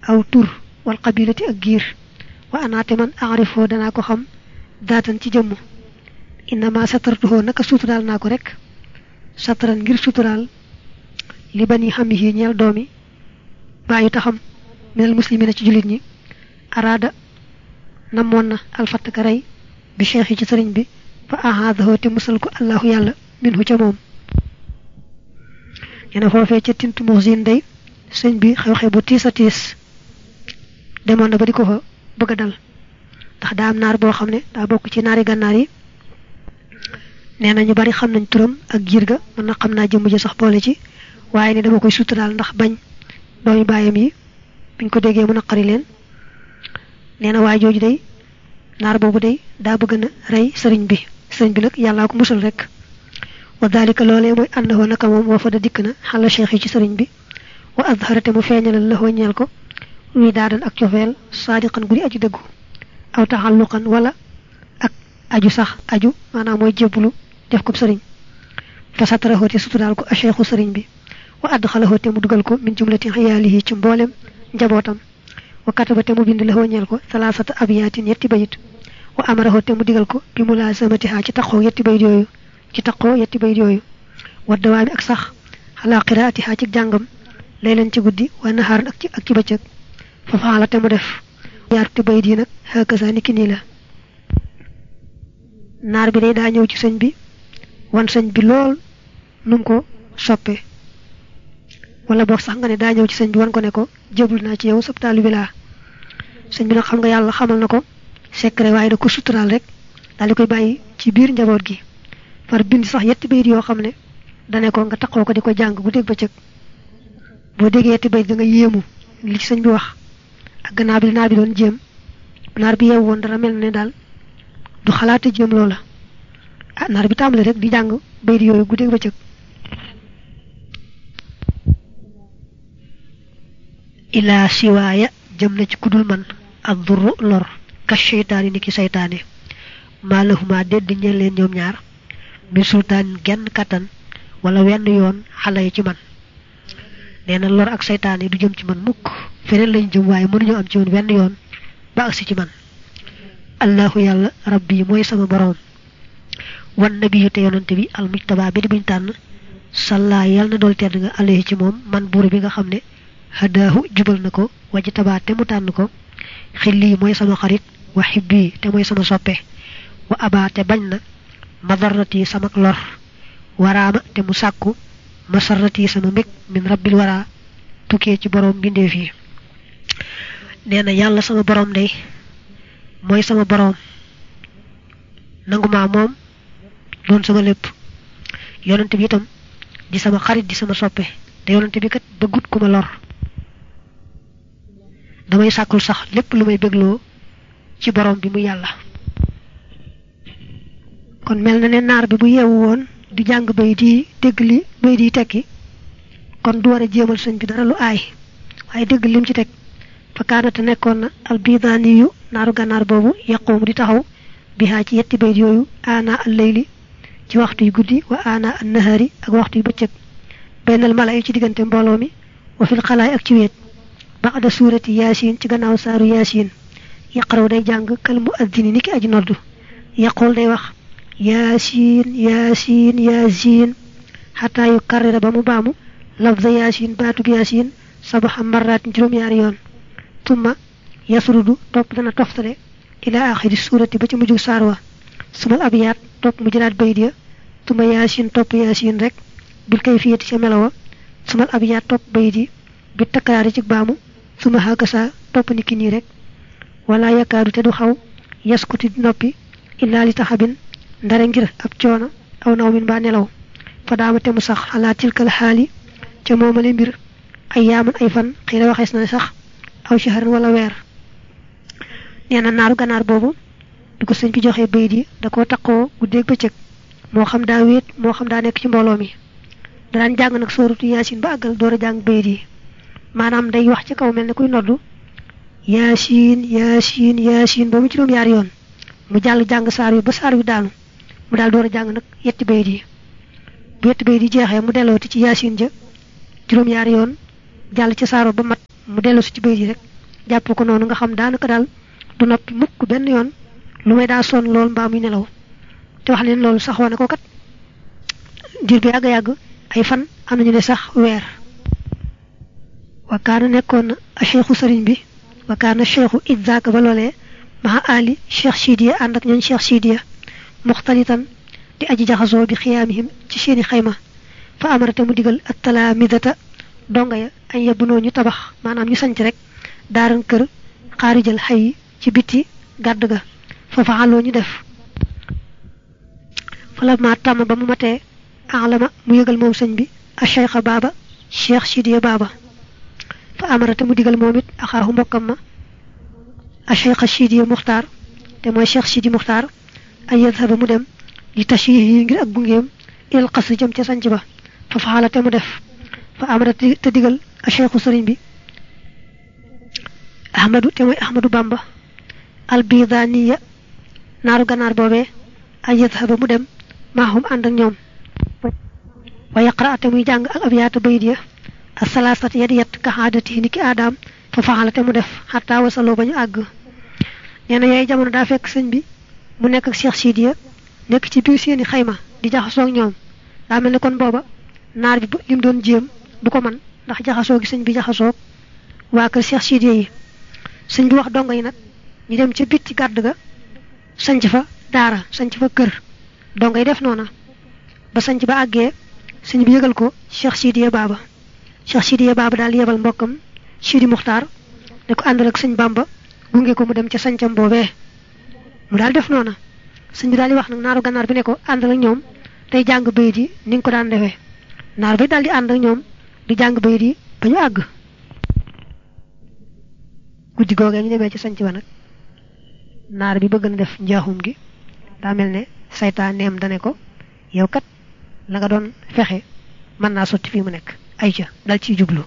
aw tur wal qabilati ak giir wa anaate man aarifoo danaa ko xam daatan ci jëmm innama satartuhoo naka suturaal naa ko rek sataran ngir suturaal li bani xam yi ñeel doomi bàyyi taxam minal muslimina ci jullit ñi araada namoon na alfattaka rey bi cheikh yi ci sëriñ bi fa ahaadahoo te musal ko allahu yàlla minhu ca moom ñene foofee ca tintu muxsin day sëñ bi xew-xew bu tiis a tiis demoon na ba di ko fa bëgg a dal ndax daa am naar boo xam ne daa bokk ci naari gànnaar yi nee na ñu bari xam nañ turam ak giir ga mën na xam naa jëmm ji sax boole ci waaye ne dama koy suturaal ndax bañ doomi baayam yi biñ ko déggee mu naqari leen nee na waay jooju day naar boobu day daa bëgg na rey sëriñ bi sëriñ bi nag yàllaa ko musal rek wa dalika loolee mooy àndahoo naka moom woo fa da dikk na xala cheikh yi ci sëriñ bi wa azharate mu feeñalal laxoo ñeel ko luy daadan ak cofeel saadiqan gudi aju dëggu aw taxalluqan wala ak aju sax aju maanaam mooy jébbulu def ko sëriñ fa sataraxoo te suturaal ko a cheikhu sëriñ bi wa adxalaxoo te mu dugal ko min jumlati xiyaalihi ci mboolem njabootam wa kataba te mu bind laxoo ñeel ko salaasata abiyaatin yetti bayit wa amaraxoo te mu digal ko bi mu laasamatihaa ci taqoo yetti bayit yooyu ci taqoo yetti bayit yooyu wa dawaami ak sax xalaa qiraatihaa ci jàngam laylan ci guddi wa naxaaran ak ci ak ci bëccëg fa faala te mu def yaar te bayit yi nag xaakasa ni ki nii la naar bi day daa ñëw ci sëñ bi wan sëñ bi lool num ko soppe wala boog sax nga ne daa ñëw ci sëñ bi wan ko ne ko jébul naa ci yow sab taalibe laa sëñ bi nag xam nga yàlla xamal na ko secret waaye da ko suturaal rek daal di koy bàyyi ci biir njaboot gi far bind sax yetti bayit yoo xam ne dane ko nga taxoo ko di ko jàng bu dégg ba cëg boo déggee yetti bayit da nga yéemu li ci sëñ bi wax ak gannaaw bi naar bi doon jéem naar bi yeewu woon dara mel ne daal du xalaate jéem loola ah naar bi tàmbale rek di jàng bayit yooyu guddeeg bëccëg ilaa siwaaya jëm na ci kudul man ak durru lor ka seytaani ni ki seytaane maa lahuma dédd ñeen leen ñoom ñaar mi sultaan genn kattan wala wenn yoon xale yi ci man nee na lor ak seytaane du jëm ci man mukk feneen lañ jëm waaye mënuñu am ci woon wenn yoon ba agsi ci man allahu yàlla rabbi mooy sama boroom wan nabiyu te yonante bi almujtaba bi di buñ tànn salla yàlla na dool tedd nga alayhi ci moom man buur bi nga xam ne hadaahu jubal na ko waji tabaa te mu tànn ko xilli mooy sama xarit wa xibbi te mooy sama soppe wa abaa te bañ na madarrati sama lor waraama te mu sàkku masarrati sama mbég min rabbil wara tukkee ci boroom mbindeef yi nee na yàlla sama boroom day mooy sama boroom nanguma moom doon sama lépp yonante bi itam di sama xarit di sama soppe te yonante bi kat bëggut ku ma lor damay sàkkul sax lépp lu may bégloo ci boroom bi mu yàlla kon mel na ne naar bi bu yeewu woon di jàng bay di dégg li bay di tekki kon du war a jéemal sëñ bi dara lu aay waaye dégg lim ci teg fa kaanate nekkoon na albidaani yu naaru gànnaar boobu yaqoomu di taxaw bihaa ci yetti bayt yooyu aana al layli ci waxtu yu guddi wa aana an nahaari ak waxtu yu bëccëg baynal mala yi ci diggante mbooloo mi wa fil xalaay ak ci wéet baxda suurati yaasin ci gannaaw saaru yaasin yaqaraw day jàng kal mu addini ni ki aji noddu yaqul day wax yaasin yaasin yaasin xataa yu karrira ba mu baamu lafza yaasin baatub yaasin sabaxa maraatin juróom-ñaari yoon tumma yasrudu topp dana toftale ila axiri suurati ba ci mujjug saar wa sumal abiyaat topp mu jëlaat bayit ya tumma yaasin topp yaasin rek bil kayfiyati ca melawa sumal abiyaat topp bayit yi bi takkaraari ci baamu suma xaakasa topp ni ki nii rek wala yakaadu te du xaw yaskuti noppi illaa li taxabin ndare ngir ab coono aw naw min baa nelaw fa daama te mu sax xalaa tilkal xaali ca moomale mbir ay yaaman ay fan xëy na waxees na sax aw shaharan wala weer nee na naaru ganaar boobu bi ko sëñ bi joxee bayit yi da koo taqoo guddeeg bëccëg moo xam daa wéet moo xam daa nekk ci mbooloo mi daan jàng nag sóoratu yaasin ba àggal door a jàng bayit yi maanaam day wax ci kaw mel ne kuy noddu yaasin yaasin yaasin ba mu juróom-yaari yoon mu jàll jàng saar wi ba saar wi daanu mu daal door a jàng nag yetti bayit yi bu yetti bayit yi jeexee mu dellooti ci yaasin ja juróom-yaari yoon jàll ci saaro ba mat mu dellu si ci bayit yi rek jàpp ko noonu nga xam daanaka daal du noppi mukk benn yoon lu may daa sonn lool mbaa muy nelaw te wax leen loolu saxoo na ko kat diir bi yàgg-yàgg ay fan am nañu ne sax weer wa kaana nekkoon na a cheikhu sëriñ bi wa kaana cheikhu idzaaka ba loolee maha ali cheikh sidiya ànd ak ñooñ cheikh sidiya muxtalitan di aji jaxasoo bi xiyaamihim ci seeni xayma fa amarate mu digal ak talaamidata donga ya ay yebunoo ñu tabax maanaam ñu sanc rek daaran kër xaarijal xay ci biti gàdd ga fa faxaloo ñu def fala ma tàmm ba mu matee alama mu yëgal moom sëñ bi a cheikha baaba cheikh sidiya baaba fa amarate mu digal moom it axaaxu mbokkam ma a cheikha sidiya muxtaar te mooy cheikh sidi muxtaar ay yadhaba mu dem li tashih yi ngir ak gungeem ilal xas jëm ca sanc ba fa faxala te mu def fa amara te digal a cheikhu sëriñ bi ahmadu te mooy ahmadu bamba albidaniya naaru ganaar boobee ay yadhaba mu dem maahum ànd ak ñoom wa yaqra te muy jàng ak abiyaata bayit ya asalaasat yadi yet ka xaadati ni ki aadaam fa faxala te mu def xataa wasaloo ba ñu àgg nee na yooyu jamono daa fekk sëñ bi mu nekk ak Cheikh Sidiya nekk ci biir seeni xayma di jaxasoo ak ñoom daa mel ne kon booba naar bi lim doon jéem du ko man ndax jaxasoo gi sëñ bi jaxasoo waa kër Cheikh Sidiya yi sëñ bi wax dongo yi nag ñu dem ca bitti gàdd ga sanc fa daara sanc fa kër dongo yi def noona ba sanc ba àggee sëñ bi yëgal ko Cheikh Sidiya baaba Cheikh Sidiya baaba daal yebal mbokkam Sidi Muxtaar ne ko àndal ak sëñ Bamba gunge ko mu dem ca sancam boobee mu daal def noona sëñ bi daal di wax nag naaru gànnaar bi ne ko àndal ak ñoom tey jàng bayit yi ni nga ko daan defee naar bi daal di ànd ak ñoom di jàng bayit yi ba ñu àgg guddi googee ñu demee ci sanc ba nag naar bi bëgg na def njaaxum gi daa mel ne saytaan neem dane ko yow kat la nga doon fexe mën naa sotti fii mu nekk ay ca dal ciy jublu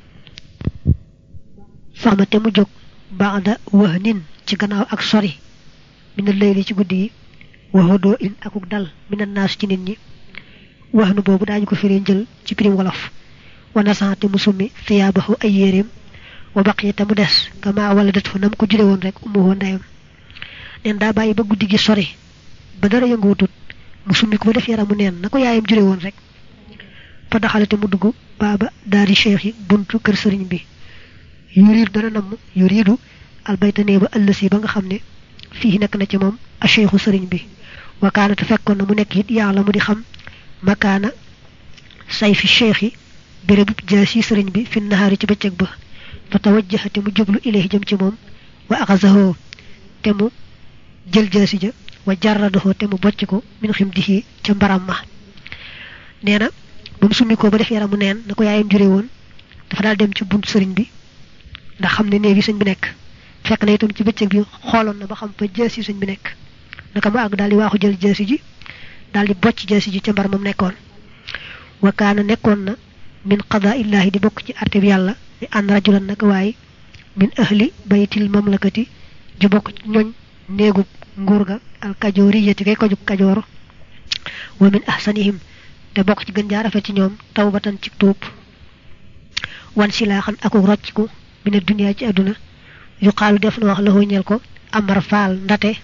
faxma te mu jóg baada wax nin ci gannaaw ak sori mina layli ci guddi yi waxodoo in akuk dal mina naas ci nit ñi wax nu boobu daañu ko firee njël ci pirim wolof wana sante mu summi thiyaabahu ay yéreem wa baqiyata mu des kama wala det fa nam ko jure woon rek umu woon ndeyam neen daa bàyyi ba guddi gi sori ba dara yëngootut mu summi ko ba def yaramu neen na ko yaayam jure woon rek fa daxalate mu dugg baaba daari cheikh yi buntu kër sëriñ bi yuriidu dana namm yuriidu albaytanee ba ëllësi ba nga xam ne fii nekk na ci moom a cheikhu sëriñ bi wakaana te fekkoon na mu nekk it yàlla mu di xam makaana say fi cheikh yi bérébu jaasi sëriñ bi fi nahaari ci bëccëg ba fa tawajjaha te mu jublu ilayhi jëm ci moom wa axasahoo te mu jël jaasi ja wa jarradahoo te mu bocc ko min xim dihi ca mbaram ma nee na ba mu summi ko ba def yaramu neen na ko yaayam jure woon dafa daal dem ci buntu sëriñ bi ndax xam ne néegi sëñ bi nekk fekk na itam ci bëccëg bi xooloon na ba xam fa jaasi sëñ bi nekk naka mu àgg daal di waaxu jël jaasi ji daal di bocc jaasi ji ca mbar moom nekkoon wa kaana nekkoon na min qadaa illahi di bokk ci àtte bi yàlla ni ànd rajulan naka waaye min ahli baytil mamlakati ju bokk ci ñoñ néegub nguur ga al kajooriyati kay ko jug kajoor wa min ahsanihim te bokk ci gën jaa rafet ci ñoom tawbatan ci tuub wan silaaxan aku rocciku mina duniyaa ci àdduna yu xaalu def na wax la ñeel ko amar faal ndate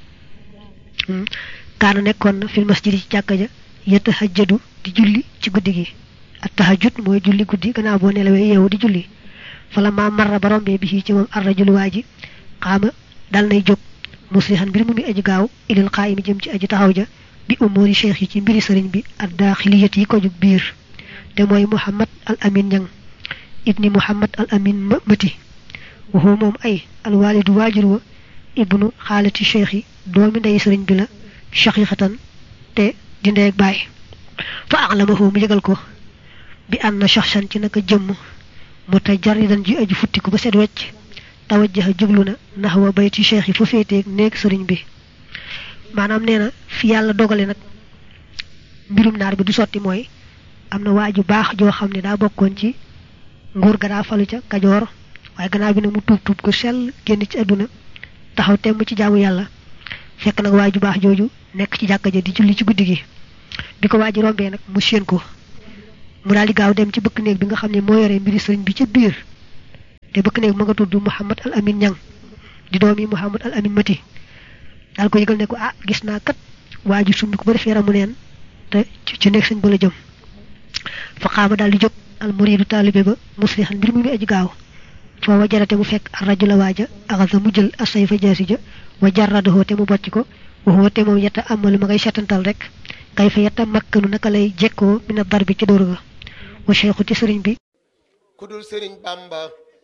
kaana nekkoon na fil masjid ci jàkka ja yatahajjadu di julli ci guddi gi at tahajjud mooy julli guddi gannaaw boo nelawee yeewu di julli fala ma marra ba rombee bi ci moom arrajulu waa ji xaama dal nay jóg muslihan mbir mu mi aji gaaw ilal qaayimi jëm ci aji taxaw ja bi umuri cheikh yi ci mbiri sëriñ bi ad daaxiliyat yi ko jug biir te mooy muhammad al amin ñang ibni muhammad al amin mëti waxoo moom ay alwaalidu waajur wa ibnu xaalati cheikh yi doomi ndey sëriñ bi la shaqiqatan te di ndeeg baay fa alamahu mu yëgal ko bi ànd na shaxsan ci naka jëmm mu te jaridan ji aju futti ko ba set wecc tawajjaha jublu na naxwa bayti cheikh yi fa féeteeg néeg sëriñ bi maanaam nee na fi yàlla dogale nag mbirum naar bi du sotti mooy am na waaju baax joo xam ne daa bokkoon ci nguur ga daa falu ca kajoor waaye gannaaw bi nag mu tuub tuub ko sell génn ci àdduna taxaw temm ci jaamu yàlla fekk nag waaju baax jooju nekk ci jàkka ja di julli ci guddi gi bi ko waaji rombee nag mu séen ko mu daal di gaaw dem ci bëkk néeg bi nga xam ne moo yore mbiri sëriñ bi ca biir te bëkk néeg ma nga tudd Mouhamad al Amin Ñang di doomi Mouhamad al Amin Mati daal ko yëgal ne ko ah gis naa kat waa ji sumbi ko ba def yaramu neen te ci nekk sëñ ba la jëm fa xaama daal di jóg al muridu taalibe ba muslihan mbir mu muy aji gaaw foo wa jarate mu fekk ar rajula waaja axasa mu jël asay fa jaasi ja wa jarradahoo te mu bocc ko waxoo te moom yetta amalu ma ngay setantal rek kay fa yetta makkanu naka lay jekkoo mina dar bi ci dóor ga wa cheikhu ci sëriñ bi ku dul sëriñ bamba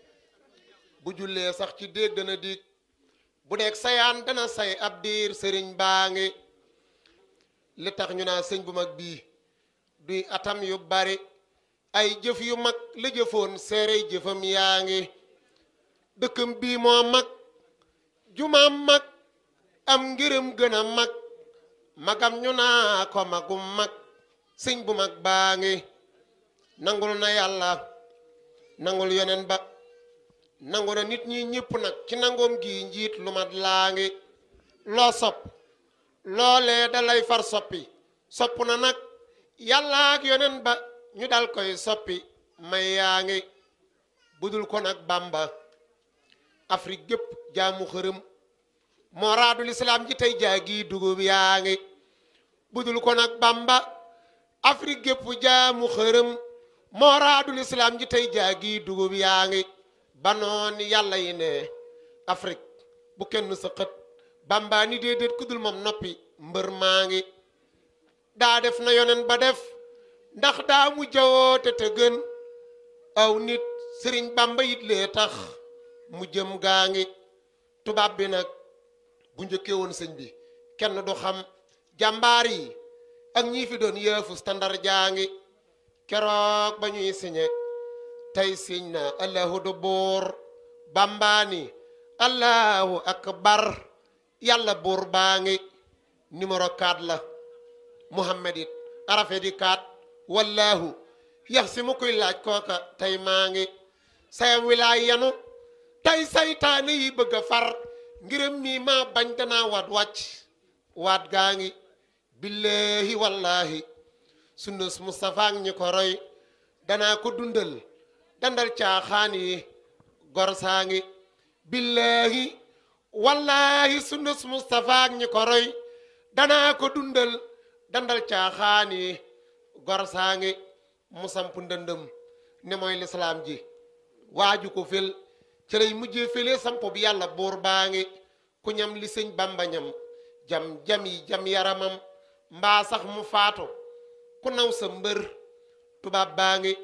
bu jullee sax ci déeg dana dig bu nekk sayaan dana say ab diir sëriñ baa ngi li tax ñu naa sëñ bu mag bii duy atam yu bari ay jëf yu mag la jëfoon seere jëfam yaa ngi dëkkam bii moo mag jumaam mag am ngërëm gën a mag magam ñu naa ko magum mag sëñ bu mag baa ngi nangul na yàlla nangul yonen ba nangu na nit ñi ñëpp nag ci nangoom gi njiit lu mat laa ngi loo sopp loolee dalay far soppi sopp na nag yàlla ak yonen ba ñu dal koy soppi may yaa ngi budul ko nag bamba afrique gépp jaamu xërëm moo raadul islaam ji tey jaagi dugub yaa ngi budul ko nag bamba afrique gépp jaamu xërëm moo raadul islaam ji tey jaagi dugub yaa ngi banoon yàlla yi ne afrique bu kenn sa xët bamba ni déedéet kudul moom noppi mbër maa ngi daa def na yonen ba def ndax daa mu jawoote te gën aw nit sëriñ bamba yit lee tax mu jëm gaa ngi tubaab bi nag bu njëkkee woon sëñ bi kenn du xam jàmbaar yi ak ñii fi doon yëfu standard jaa ngi keroog ba ñuy siñe tey siñ na allahu du buur bambaani allahu akbar yàlla buur baa ngi numéro 4 la muhammad it arafe di 4 wallahu yax si mu koy laaj kooka tey maa ngi sayam wilaay yanu tey saytaane yi bëgg a far ngirëm mii maa bañ danaa waat wàcc waat gaa ngi billahi wallahi sunnus Mustafa ak ñi ko roy danaa ko dundal dandal caaxaan yi gor saa ngi billahi wallahi sunnus Mustafa ak ñi ko roy danaa ko dundal dandal caaxaan yi gor saa ngi mu samp ndëndëm ne mooy lislaam ji waaju ko fel ci lay mujjee fele samp bi yàlla buur baa ngi ku ñam li sëñ bamba ñam jam jam yi jam yaramam mbaa sax mu faatu ku naw sa mbër tubaab baa ngi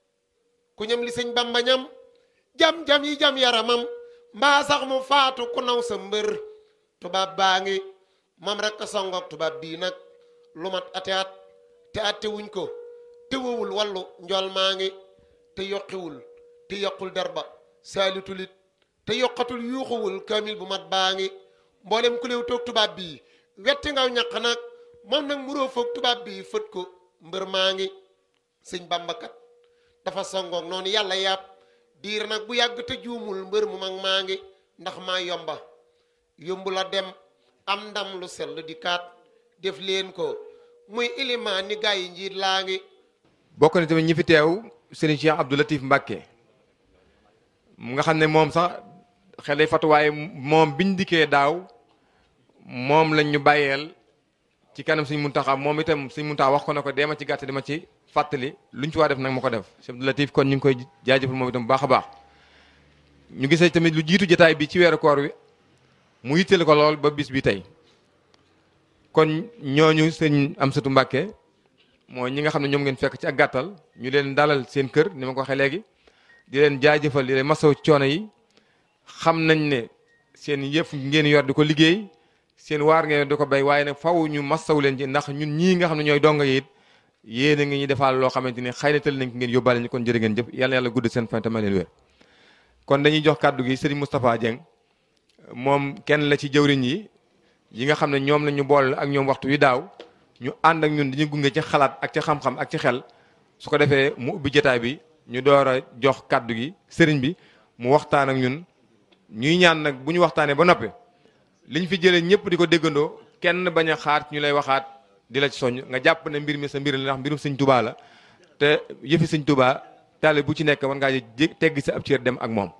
ku ñam li sëñ bamba ñam jam jam yi jam yaramam mbaa sax mu faatu ku naw sa mbër tubaab baa ngi moom rek a songoog tubaab bii nag lu mat ate at te atte wuñ ko te wowul wallu njool maa ngi te yokkiwul te yokkul derba saalitulit te yokkatul yuuxuwul kaamil bu mat baa ngi mboolem ku léew toog tubaab bii wetti ngaw ñaq nag moom nag muroo foog tubaab bii fët ko mbër maa ngi sëñ bambakat dafa songoog noonu yàlla yàpp diir nag bu yàgg te juumul mbër mu mag maa ngi ndax maa yomba yombu la dem am ndam lu sell di kaat def leen ko muy ilimaan ni gaa yi njiit laa ngi bokk na tamit ñi fi teew sëriñ Cheikh Abdou Latif Mbacke mu nga xam ne moom sax xel day fatu waaye moom biñ dikkee daaw moom lañ ñu bàyyeel ci kanam suñ muntaxa moom itam suñ muntaxa wax ko ne ko deema ci gàtt dama ci fàttali luñ ci waa def nag ma ko def Cheikh Abdou Latif kon ñu ngi koy jaajëfal moom itam bu baax a baax ñu gisee tamit lu jiitu jotaay bi ci weeru koor wi mu yitteel ko lool ba bis bi tey kon ñooñu sëñ Amsatu Mbàkke mooy ñi nga xam ne ñoom ngeen fekk ci ak gàttal ñu leen dalal seen kër ni ma ko waxee léegi di leen jaajëfal di leen masaw coono yi xam nañ ne seen yëf ngeen yor di ko liggéey seen waar ngeen di ko béy waaye nag faw ñu masaw leen ci ndax ñun ñii nga xam ne ñooy donga yi it yéen a ngi ñu defaal loo xamante ni xëy na tël nañ ko ngeen yóbbaale ñu kon jërë ngeen jëf yàlla yàlla gudd seen fan tamit leen wér kon dañuy jox kàddu gi Serigne Moustapha Dieng moom kenn la ci jëwriñ yi yi nga xam ne ñoom la ñu boole ak ñoom waxtu wi daaw ñu ànd ak ñun dañuy gunge ci xalaat ak ci xam-xam ak ci xel su ko defee mu ubbi jotaay bi ñu door a jox kàddu gi sëriñ bi mu waxtaan ak ñun ñuy ñaan nag bu ñu waxtaanee ba noppi liñ fi jëlee ñëpp di ko déggandoo kenn bañ a xaar ñu lay waxaat di la ci soññ nga jàpp ne mbir mi sa mbir la ndax mbirum sëñ Tuubaa la te yëfi sëñ Tuubaa taale bu ci nekk war ngaa tegg sa ab cër dem ak moom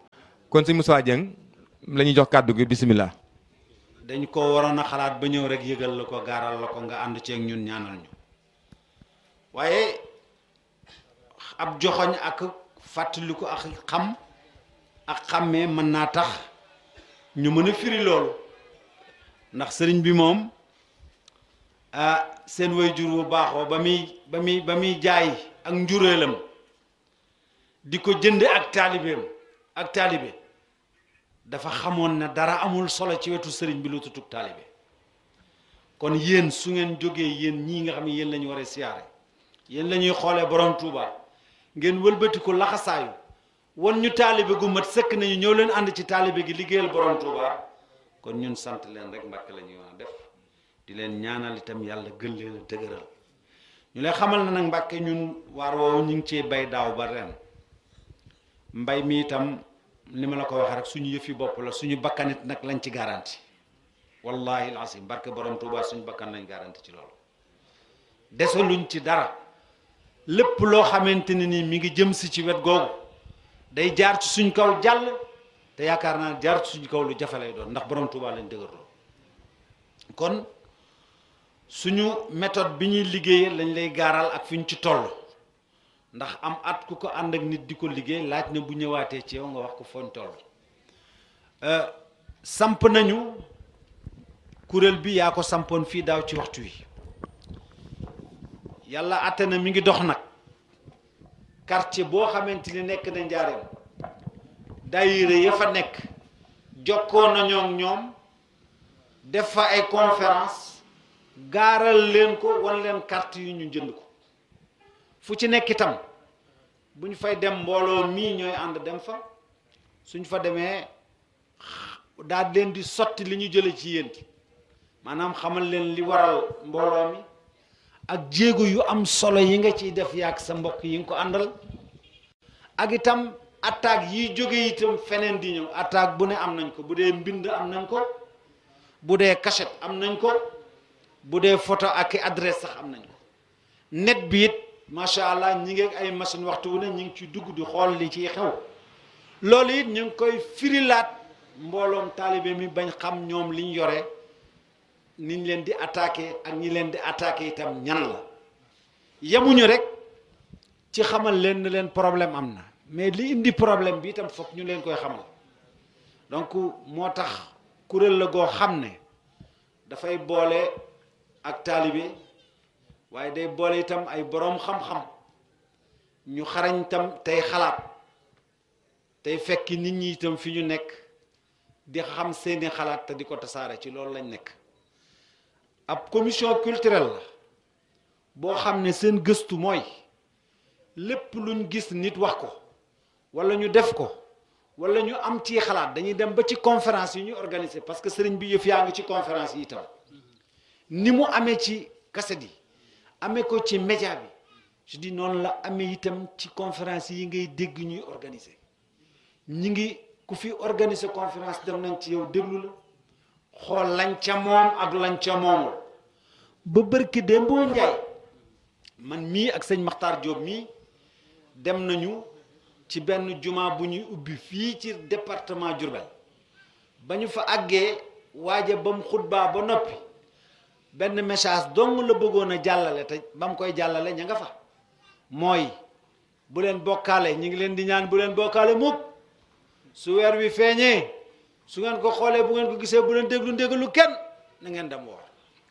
kon sëñ Moussa Dieng la ñuy jox kàddu gi bisimilah. dañ ko waroon a xalaat ba ñëw rek yëgal la ko gaaral la ko nga ànd ceeg ñun ñaanal ñu waaye ab joxoñ ak fàttaliku ak xam ak xàmmee mën naa tax ñu mën a firi loolu ndax sëriñ bi moom ah seen waajur bu baaxoo ba muy ba muy ba muy jaay ak njureelam di ko jënd ak taalibeem ak taalibe dafa xamoon ne dara amul solo ci wetu sëriñ bi lu tutug taalibe kon yéen su ngeen jógee yéen ñii nga xam ne yéen la ñu war a siyaare yéen la ñuy xoolee borom Touba ngeen wëlbati ko laxasaayu wan ñu taalibe gu mat sëkk nañu ñëw leen ànd ci taalibe gi liggéeyal borom Touba kon ñun sant leen rek mbàkk la ñuy wax def di leen ñaanal itam yàlla gën leen a dëgëral ñu lay xamal na nag mbàkke ñun waar woowu ñu ngi cee bay daaw ba ren mbay mi itam li ma la ko waxee rek suñu yëfi bopp la suñu bakkanit nag lañ ci garanti wallahi alasim barke borom Touba suñu bakkan lañ garanti ci loolu desaluñ ci dara lépp loo xamante ne ni mi ngi jëm si ci wet googu day jaar ci suñ kaw jàll te yaakaar naa jaar ci suñ kaw lu jafe lay doon ndax borom Touba lañ dëgërloo kon suñu méthode bi ñuy liggéeyee lañ lay gaaral ak fi ñu ci toll ndax am at ku ko ànd ak nit di ko liggéey laaj na bu ñëwaatee ci yow nga wax ko fooñ toll samp nañu kuréel bi yaa ko sampoon fii daaw ci waxtu wi yàlla àtte na mi ngi dox nag quartier boo xamante ni nekk na njaareem daayira ya fa nekk jokkoo nañoo ak ñoom def fa ay conférence gaaral leen ko wan leen carte yu ñu jënd ko fu ci nekk itam bu ñu fay dem mbooloo mii ñooy ànd dem fa suñ fa demee daal leen di sotti li ñu jële ci yéen maanaam xamal leen li waral mbooloo mi ak jéego yu am solo yi nga ciy def yaag sa mbokk yi nga ko àndal ak itam attaque yiy jóge itam feneen di ñëw attaque bu ne am nañ ko bu dee mbind am nañ ko bu dee cachette am nañ ko bu dee photo ak i adresse sax am nañ ko net bi it macha allah ñi ngi ay machine waxtu wu ne ñi ngi ci dugg di xool li ciy xew loolu it ñu ngi koy firilaat mbooloom taalibe mi bañ xam ñoom liñ yore niñ leen di attaqué ak ñi leen di attaqué itam ñan la yemuñu rek ci xamal leen ne leen problème am na mais li indi problème bi itam foog ñu leen koy xamal donc moo tax kuréel la goo xam ne dafay boole ak taalibe waaye day boole itam ay boroom xam-xam ñu xarañ itam tey xalaat tey fekki nit ñi itam fi ñu nekk di xam seeni xalaat te di ko tasaare ci loolu lañ nekk ab commission culturelle la boo xam ne seen gëstu mooy lépp luñ gis nit wax ko walla ñu def ko walla ñu am ci xalaat dañuy dem ba ci conférence yi ñu organiser parce que sëriñ bi yëf yaa ngi ci conférence yi itam ni mu amee ci kaset yi amee ko ci média bi je dis noonu la amee itam ci conférence yi ngay dégg ñuy organiser ñi ngi ku fi organiser conférence dem nañ ci yow déglu la xool lañ ca moom ak lañ ca moomul ba bërki démb njaay man mii ak sëñ Maxtaar Diop mii dem nañu ci benn juma bu ñuy ubbi fii ci département Diourbel ba ñu fa àggee waaja ba mu xutbaa ba noppi benn message dong la bëggoon a jàllale te ba mu koy jàllale ña nga fa mooy bu leen bokkaale ñu ngi leen di ñaan bu leen bokkaale mukk su weer wi feeñee su ngeen ko xoolee bu ngeen ko gisee bu leen déglu ndégalu kenn na ngeen dem woor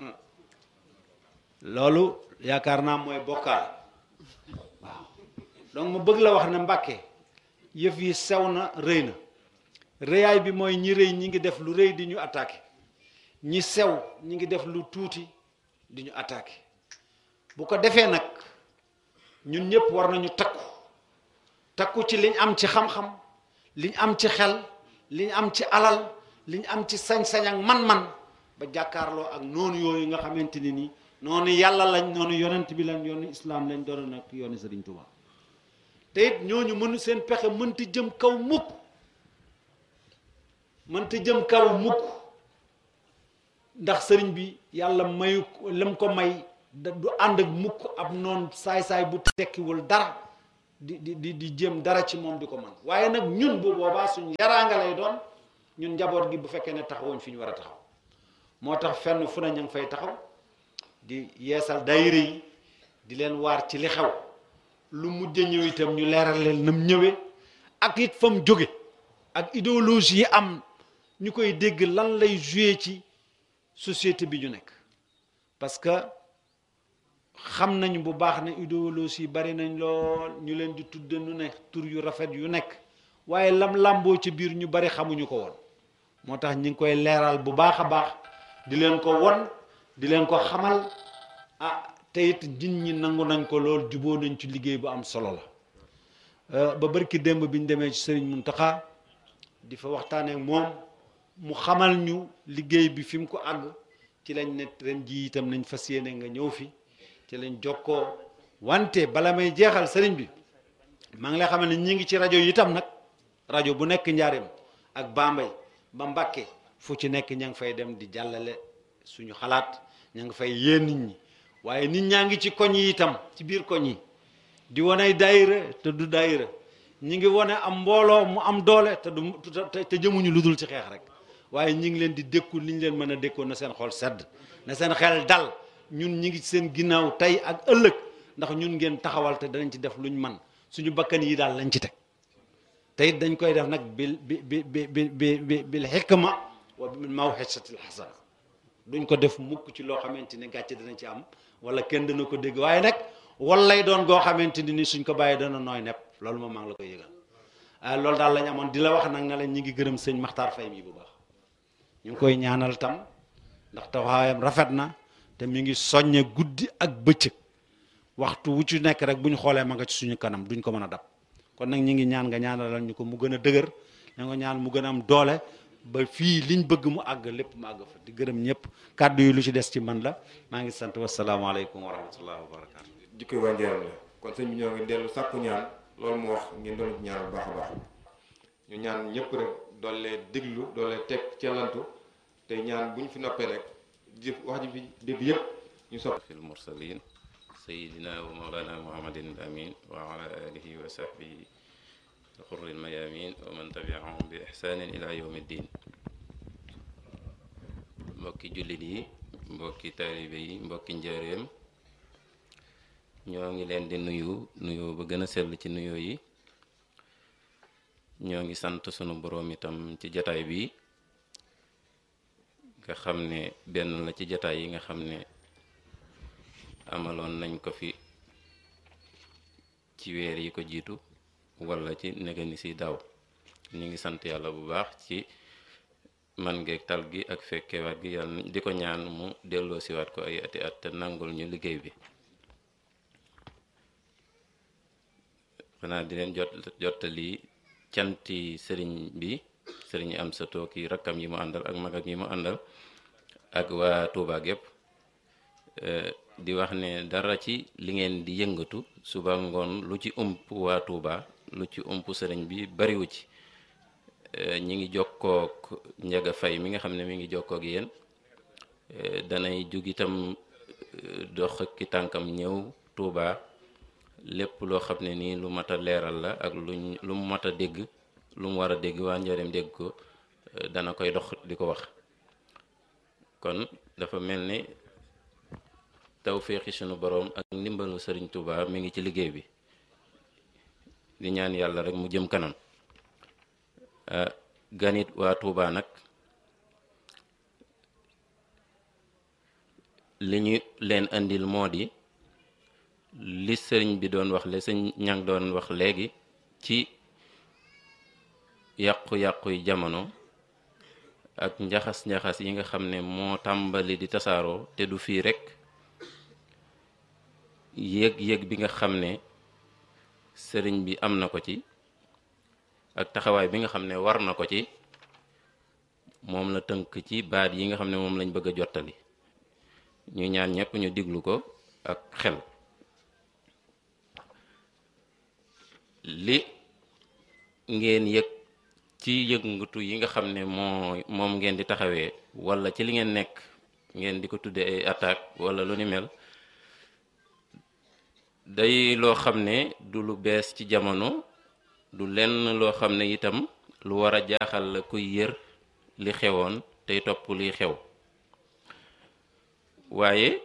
loolu yaakaar naa mooy bokkaale waaw donc mu bëgg la wax ne Mbàkke yëf yi sew na rëy na rëyaay bi mooy ñi rëy ñi ngi def lu rëy di ñu attaqué ñi sew ñi ngi def lu tuuti di ñu attaqué bu ko defee nag ñun ñëpp war nañu takku takku ci liñ am ci xam-xam liñ am ci xel liñ am ci alal liñ am ci sañ-sañ ak man-man ba jàkkaarloo ak noonu yooyu nga xamante ni nii noonu yàlla lañ noonu yonent bi lañ yoonu islaam lañ doon nag yoonu Sëriñ Tuubaa te it ñooñu mënu seen pexe mënta jëm kaw mukk mënta jëm kaw mukk ndax sëriñ bi yàlla mayu lam ko may du ànd ak mukk ab noon saay-saay bu tekkiwul dara di di di di jëm dara ci moom di ko man waaye nag ñun bu boobaa suñ yaraanga lay doon ñun njaboot gi bu fekkee ne taxawuñ fi ñu war a taxaw moo tax fenn fu ne ña ngi fay taxaw di yeesal daayira yi di leen waar ci li xew lu mujj ñëw itam ñu leeral leen nam ñëwee ak it fa mu jóge ak idéologie yi am ñu koy dégg lan lay joué ci société bi ñu nekk parce que xam nañ bu baax ne idéologie yi bari nañ lool ñu leen di tudde nu ne tur yu rafet yu nekk waaye lam làmboo ci biir ñu bari xamuñu ko woon moo tax ñi ngi koy leeral bu baax a baax di leen ko won di leen ko xamal ah te it nit ñi nangu nañ ko lool juboo nañ ci liggéey bu am solo la ba barki démb bi ñu demee ci sëriñ Muntaxa di fa waxtaanee ak moom mu xamal ñu liggéey bi fi mu ko àgg ci lañ ne ren ji itam nañ fas yéene nga ñëw fi ci lañ jokkoo wante bala may jeexal sëriñ bi maa ngi lay xamal ne ñi ngi ci rajo yi itam nag rajo bu nekk njaareem ak Bambey ba Mbàkke fu ci nekk ña ngi fay dem di jàllale suñu xalaat ña ngi fay yéen nit ñi waaye nit ñaa ngi ci koñ yi itam ci biir koñ yi di wane daayira te du daayira ñi ngi wane am mbooloo mu am doole te du te jëmuñu lu dul ci xeex rek waaye ñi ngi leen di dékku li ñu leen mën a dékkoon na seen xol sedd na seen xel dal ñun ñi ngi seen ginnaaw tey ak ëllëg ndax ñun ngeen taxawal te danañ ci def luñ man suñu bakkan yi daal lañ ci teg te it dañ koy def nag bil bi bi bi bi bi bil xikma wa bil mawxisatil xasana duñ ko def mukk ci loo xamante ni gàcce dana ci am wala kenn dana ko dégg waaye nag wal lay doon goo xamante ni suñ ko bàyyee dana nooy nepp loolu moom maa ngi la koy yëgal ah loolu daal lañ amoon di la wax nag ne la ñi ngi gërëm sëñ Maxtaar Fay mi bu baax ñu ngi koy ñaanal tam ndax taxawaayam rafet na te mi ngi soññe guddi ak bëccëg waxtu wu ci nekk rek bu ñu xoolee ma nga ci suñu kanam duñ ko mën a dab kon nag ñi ngi ñaan nga ñaanalal ñu ko mu gën a dëgër na nga ñaan mu gën a am doole ba fii liñ bëgg mu àgg lépp mu àgg fa di gërëm ñëpp kàddu yi lu ci des ci man la maa ngi sant wasalaamaaleykum wa rahmatullahi wa barakatu jikko waa njëriñ la kon sëñ bi ñoo ngi dellu sàkku ñaan loolu mu wax ngeen doon ci ñaan bu baax a baax ñu ñaan ñëpp rek doole déglu doole teg cellantu te ñaan bu ñu fi noppee rek jëf wax ji fi dégg yëpp ñu sopp في المرسلين سيدنا ومولانا محمد الأمين وعلى آله وصحبه الغر الميامين ومن تبعهم بإحسان إلى يوم الدين mbokki jullit yi mbokki taalibe yi mbokki njaareem ñoo ngi leen di nuyu nuyoo ba gën a sell ci nuyoo yi ñoo ngi sant sunu boroom itam ci jataay bi nga xam ne benn la ci jataay yi nga xam ne amaloon nañ ko fi ci weer yi ko jiitu wala ci negani si daaw ñu ngi sant yàlla bu baax ci man ngeeg tal gi ak fekkewaat gi yàlla di ko ñaan mu delloo siwaat ko ay ati at te nangul ñu liggéey bi xanaa di leen jot jottali canti sëriñ bi sëriñ am sa tooki rakkam yi mu àndal ak magam yi mu àndal ak waa Touba gépp di wax ne dara ci li ngeen di yëngatu suba ngoon lu ci ump waa Touba lu ci ump sëriñ bi bariwu ci ñi ngi jokkook njaga fay mi nga xam ne mi ngi jokkook yéen danay jug itam dox ki tànkam ñëw Touba lépp loo xam ne nii lu mat a leeral la ak luñ lu mu mat a dégg lu mu war a dégg waa njëriñ dégg ko dana koy dox di ko wax kon dafa mel ni tawféexi sunu boroom ak ndimbalu sëriñ Touba mi ngi ci liggéey bi di ñaan yàlla rek mu jëm kanam ganit waa Touba nag li ñu leen andil moo di li sëriñ bi doon wax le sëñ ñang doon wax léegi ci yàqu-yàqu yi jamono ak njaxas-njaxas yi nga xam ne moo tàmbali di tasaaroo te du fii rekk yéeg-yéeg bi nga xam ne sëriñ bi am na ko ci ak taxawaay bi nga xam ne war na ko ci moom la tënk ci baat yi nga xam ne moom lañ bëgg a jottali ñu ñaan ñëpp ñu diglu ko ak xel li ngeen yëg ci yëngatu yi nga xam ne moo moom ngeen di taxawee walla ci li ngeen nekk ngeen di ko tudde ay attaque walla lu ni mel day loo xam ne du lu bees ci jamono du lenn loo xam ne itam lu war a jaaxal la kuy yër li xewoon tey topp liy xew waaye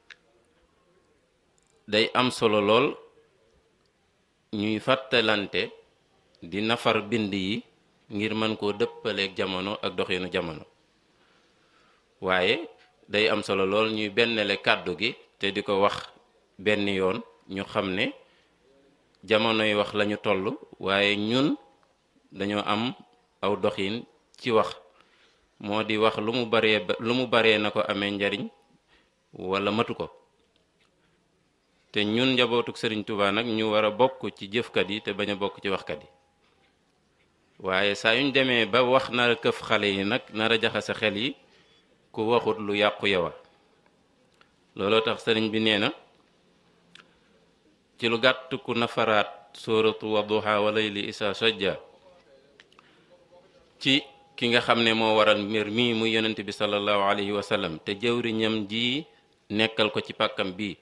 day am solo lool ñuy fàttalante di nafar bind yi ngir mën koo dëppaleeg jamono ak doxinu jamono waaye day am solo lool ñuy bennale kàddu gi te di ko wax benn yoon ñu xam ne jamonoy wax lañu toll waaye ñun dañoo am aw doxin ci wax moo di wax lu mu baree lu mu baree na ko amee njariñ wala matu ko te ñun njabootuk sëriñ Tuubaa nag ñu war a bokk ci jëfkat yi te bañ a bokk ci waxkat yi waaye saa yuñ demee ba wax nar a këf xale yi nag nar a jaxase xel yi ku waxut lu yàqu yowa looloo tax sëriñ bi nee na ci lu gàtt ku nafaraat sóoratu wadduha wa layli isa sajja ci ki nga xam ne moo waral mbir mii muy yonent bi sallallahu alayhi wa sallam te jëwriñam ji nekkal ko ci pàkkam bii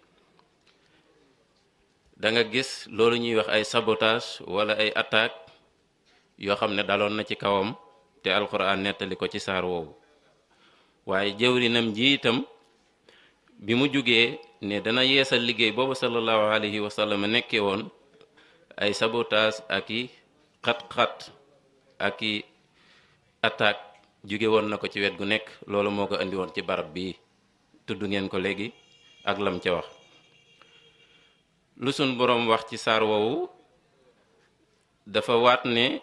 da nga gis loolu ñuy wax ay sabotage wala ay attaque yoo xam ne daloon na ci kawam te alxuraan nettali ko ci saar woowu waaye jëwrinam ji itam bi mu jógee ne dana yeesal liggéey boobu sallallahu alayhi wa sallam nekkee woon ay sabotage ak i xat-xat ak i attaque jóge woon na ko ci wet gu nekk loolu moo ko indi woon ci barab bii tudd ngeen ko léegi ak lam ca wax lu sun boroom wax ci saar woowu dafa waat ne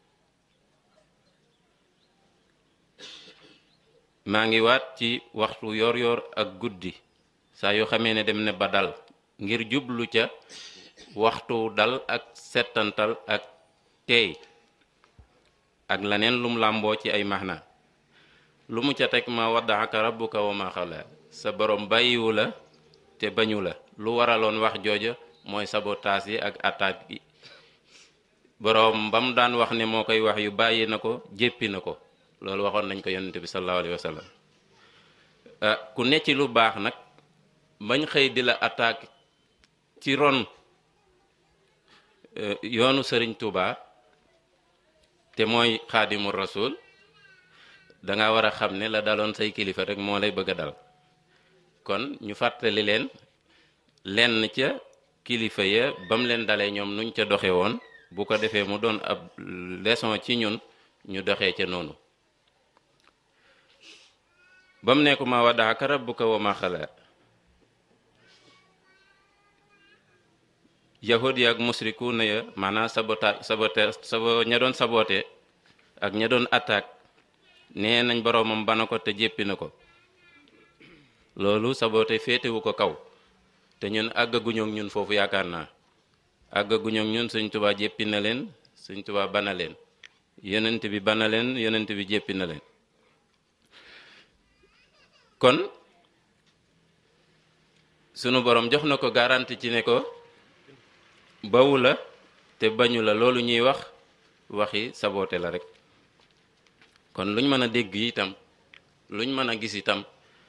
maa ngi waat ci waxtu yor yor ak guddi saa yoo xamee ne dem ne ba dal ngir jublu ca waxtu dal ak settantal ak teey ak leneen lum làmboo ci ay maxna lu mu ca teg ma waddaaka rabbuka wa ma xala sa borom bàyyiwu la te bañu la lu waraloon wax jooja mooy sabotaas yi ak attaque yi boroom ba mu daan wax ne moo koy wax yu bàyyi na ko jéppi na ko loolu waxoon nañ ko yonente bi sallallahu alayhi wa sallam ku ne ci lu baax nag bañ xëy di la attaque ci ron yoonu sëriñ Tuuba te mooy xaadimu rasul danga war a xam ne la daloon say kilifa rek moo lay bëgg a dal kon ñu fàttali leen lenn ca kilifa ya ba mu leen dalee ñoom nuñ ca doxe woon bu ko defee mu doon ab leçon ci ñun ñu doxee ca noonu ba mu nekku ma waddaaka rabbuka wa ma xala yahud ya ak musriku na ya maanaam sabota sabote sabo ña doon sabote ak ña doon attaque nee nañ boroomam bana ko te jéppi na ko loolu sabote féetewu ko kaw te ñun àggaguñook ñun foofu yaakaar naa àggaguñook ñun Sëñ Tuubaa jéppi na leen Sëñ Tuubaa bana leen yonent bi bana leen yonent bi jéppi na leen kon sunu borom jox na ko garanti ci ne ko bawu la te bañu la loolu ñuy wax waxi saboote la rek kon luñ mën a dégg itam luñ mën a gis itam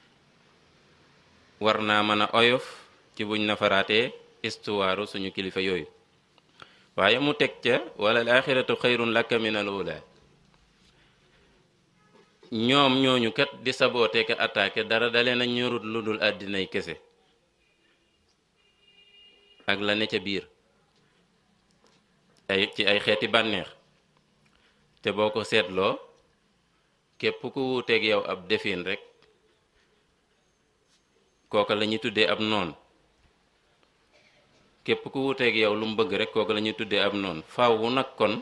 war naa mën a oyof ci buñ nafaraatee istuwaaru suñu kilifa yooyu waaye mu teg ca wala al axiratu xayrun laka min al ula ñoom ñooñu kat di saboote ka attaqué dara dalee na ñorut lu dul àddinay kese ak la ne ca biir ay ci ay xeeti bànneex te boo ko seetloo képp ku wuuteeg yow ab defin rek kooka la ñuy tuddee ab noon képp ku wuuteeg yow lu mu bëgg rek kooka la ñuy tuddee ab noon faaw nag kon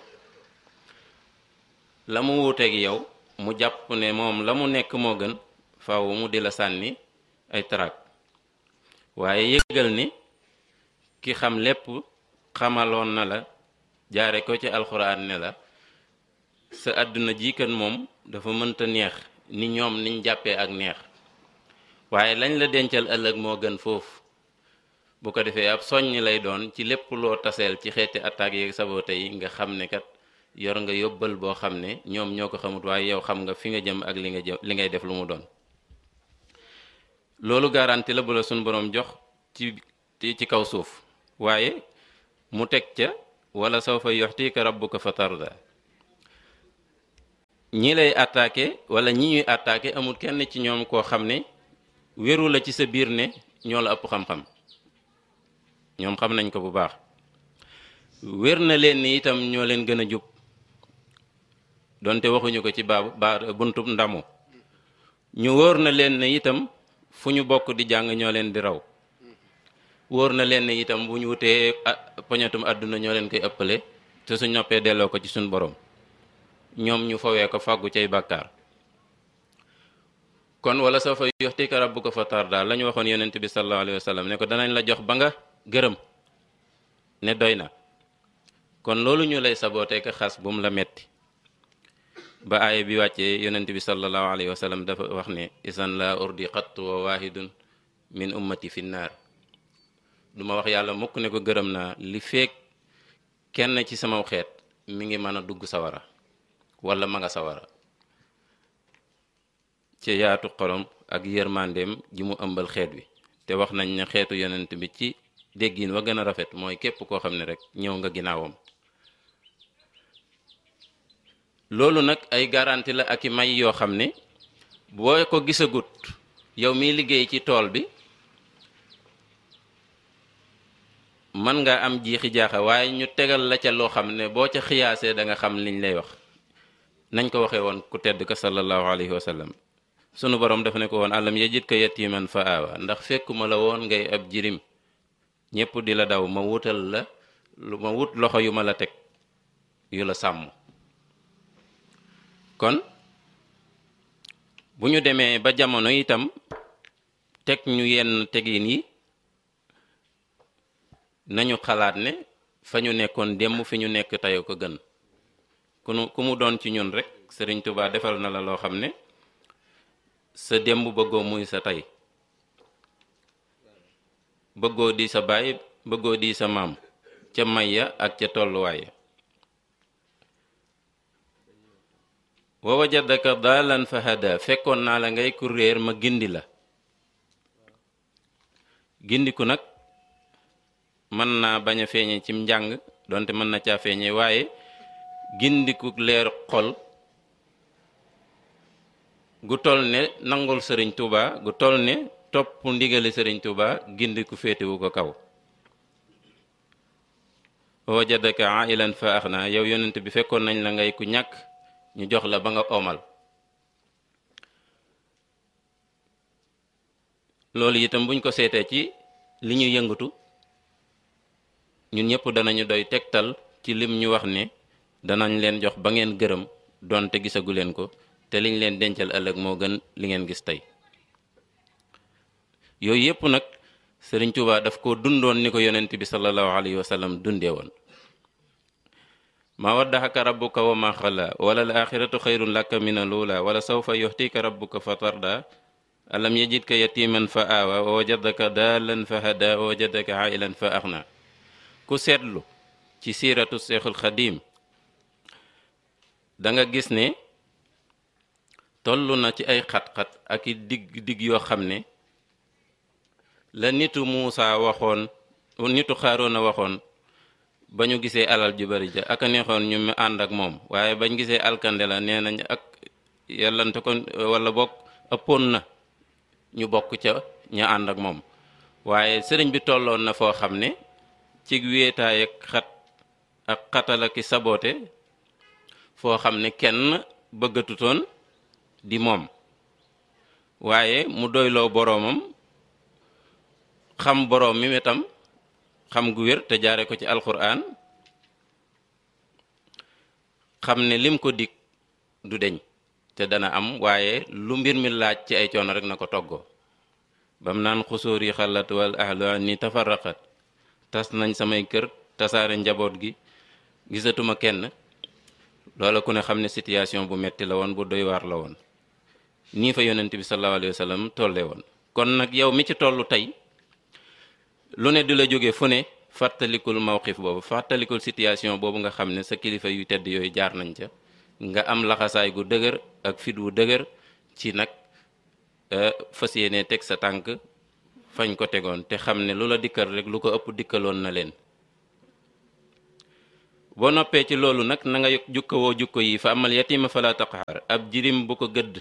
la mu wuuteeg yow mu jàpp ne moom la mu nekk moo gën faaw mu di la sànni ay tarak waaye yëgal ni ki xam lépp xamaloon na la jaare ko ci alxuraan ne la sa àdduna ji kan moom dafa mënta neex ni ñoom niñ jàppee ak neex waaye lañ la dencal ëllëg moo gën foofu bu ko defee ab soññ lay doon ci lépp loo taseel ci xeeti attaques yeeg sabote yi nga xam ne kat yor nga yóbbal boo xam ne ñoom ñoo ko xamut waaye yow xam nga fi nga jëm ak li nga jëm li ngay def lu mu doon loolu garanti la bu la suñ boroom jox ci ci kaw suuf waaye mu teg ca wala sawfa yuxtika rabbuka fa tarda ñi lay attaqué wala ñi ñuy attaqué amul kenn ci ñoom koo xam ne wéru la ci sa biir ne ñoo la ëpp xam-xam ñoom xam nañ ko bu baax wér na leen ni itam ñoo leen gën a jub donte waxuñu ko ci baabu ba buntub ndamu ñu wóor na leen ne itam fu ñu bokk di jàng ñoo leen di raw wóor na leen ne itam bu ñu wutee poñatum àdduna ñoo leen koy ëppale te suñ noppee delloo ko ci suñ borom ñoom ñu fawee ko fàggu cay bàkkaar kon wala soo fa yuxtika rabbuka fa tarda la ñu waxoon yonent bi sallallahu alayhi wa sallam ne ko danañ la jox ba nga gërëm ne doy na kon loolu ñu lay sabootee ka xas bu mu la metti ba aaya bi wàccee yonent bi sallallahu alayhi wa sallam dafa wax ne isan la urdi xattu wa waahidun min ummati fi naar duma wax yàlla mukk ne ko gërëm naa li feek kenn ci sama xeet mi ngi mën a dugg sawara wala ma nga sawara ci yaatu xolom ak yërmandeem ji mu ëmbal xeet wi te wax nañ ne xeetu yonent bi ci déggin wa gën a rafet mooy képp koo xam ne rek ñëw nga ginnaawam loolu nag ay garanti la ak i may yoo xam ne boo ko gisagut yow miy liggéey ci tool bi mën nga am jiixi jaaxa waaye ñu tegal la ca loo xam ne boo ca xiyaasee da nga xam liñ lay wax nañ ko waxee woon ku tedd ka sallallahu alayhi wa sallam sunu borom dafa ne ko woon alam yajid ka yatiman fa aawa ndax fekkuma la woon ngay ab jirim ñépp di la daw ma wutal la lu ma wut loxo yu ma la teg yu la sàmm kon bu ñu demee ba jamono itam teg ñu yenn tegin yi nañu xalaat ne fa ñu nekkoon démb fi ñu nekk tey ko gën ku nu ku mu doon ci ñun rek Sëriñ Tuubaa defal na la loo xam ne sa démb bëggoo muy sa tey bëggoo di sa baay bëggoo di sa maam ca may ya ak ca tolluwaay ya wa wajadaka daalan fa hada fekkoon naa la ngay ku réer ma gindi la gindiku nag mën naa bañ a feeñe cim njàng donte mën na caa feeñe waaye gindiku leer xol gu toll ne nangul sëriñ Tuuba gu toll ne topp ndigali sëriñ Tuuba gindiku féetewu ko kaw wajadaka ailan fa axna yow yonent bi fekkoon nañ la ngay ku ñàkk ñu jox la ba nga omal loolu itam buñ ko seetee ci li ñu yëngatu ñun ñëpp danañu doy tegtal ci lim ñu wax ne danañ leen jox ba ngeen gërëm donte gisagu leen ko te liñ leen dencal ëllëg moo gën li ngeen gis tey yooyu yëpp nag sëriñ Tuubaa daf ko dundoon ni ko yonent bi sallallahu alayhi wa sallam dundee woon ma waddaxaka rabbuka wa ma xala wala al axiratu xayrun laka min alula wala sawfa yuxtika rabbuka fa tarda alam yajidka yatiman fa aawa wa wajadaka daalan fa hada wa wajadaka ailan fa axna ku seetlu ci siiratu seexul xadim da nga gis ne toll na ci ay xat-xat ak i digg digg yoo xam ne la nitu Muusa waxoon nitu Xaaroona waxoon ba ñu gisee alal ju bari ja ak a neexoon ñu mu ànd ak moom waaye bañ gisee alkande la nee nañ ak yàllante ko wala bokk ëppoon na ñu bokk ca ña ànd ak moom waaye sëriñ bi tolloon na foo xam ne ci wéetaay ak xat ak xatal ak saboote foo xam ne kenn bëggatutoon di moom waaye mu doyloo boroomam xam boroom mi itam xam gu wér te jaare ko ci alxuraan xam ne lim ko dig du deñ te dana am waaye lu mbir mi laaj ci ay coono rek na ko toggoo bam naan xusóor yi xalat wal ahlu ni tafarraqat tas nañ samay kër tasaare njaboot gi gisatuma kenn loola ku ne xam ne situation bu metti la woon bu doy waar la woon nii fa yonent bi sallallahu alayhi wa sallam tolle woon kon nag yow mi ci tollu tey lu ne di la jóge fu ne fàttalikul mawqif boobu fàttalikul situation boobu nga xam ne sa kilifa yu tedd yooyu jaar nañ ca nga am laxasaay gu dëgër ak fit wu dëgër ci nag fas yéene teg sa tànk fañ ko tegoon te xam ne lu la dikkal rek lu ko ëpp dikkaloon na leen boo noppee ci loolu nag na nga jukkawoo jukko yi fa amal yatima fala taqhar ab jirim bu ko gëdd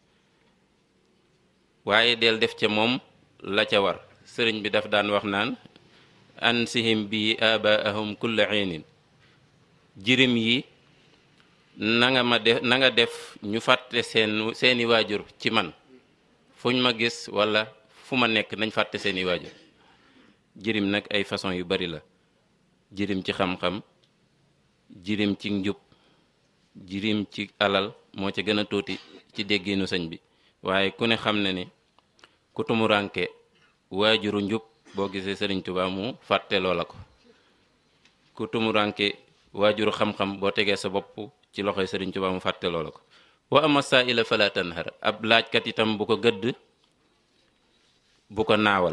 waaye del def ca moom la ca war sëriñ bi daf daan wax naan ansihim bi abaahum kulla xiinin jirim yi na nga ma def na nga def ñu fàtte seen seeni waajur ci man fuñ ma gis wala fu ma nekk nañ fàtte seeni waajur jirim nag ay façon yu bari la jirim ci xam-xam jirim ci njub jirim ci alal moo ca gën a tuuti ci dégginu sëñ bi waaye ku ne xam ne ni ku tumuranke waajuru njub boo gisee sëriñ Tuubaa mu fàtte loola ko ku tumuranke waajuru xam-xam boo tegee sa bopp ci loxoy sëriñ Tuubaa mu fàtte loola ko wa ama saa'ila fala tanhar ab laajkat itam bu ko gëdd bu ko naawal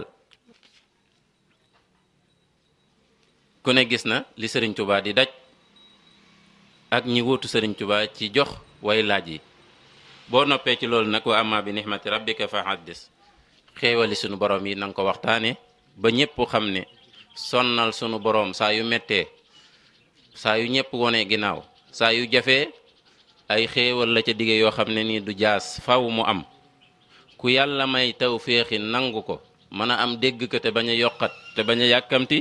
ku ne gis na li sëriñ Tuubaa di daj ak ñi wuutu sëriñ Tuubaa ci jox way laaj yi boo noppee ci loolu nag wa amma bi nixmati rabbika fa haddis xéewali sunu borom yi na nga ko waxtaane ba ñépp xam ne sonnal sunu borom saa yu mettee saa yu ñépp wonee ginnaaw saa yu jafee ay xéewal la ca dige yoo xam ne nii du jaas faw mu am ku yàlla may taw féexi nangu ko mën a am dégg ko te bañ a yokkat te bañ a yàkkamti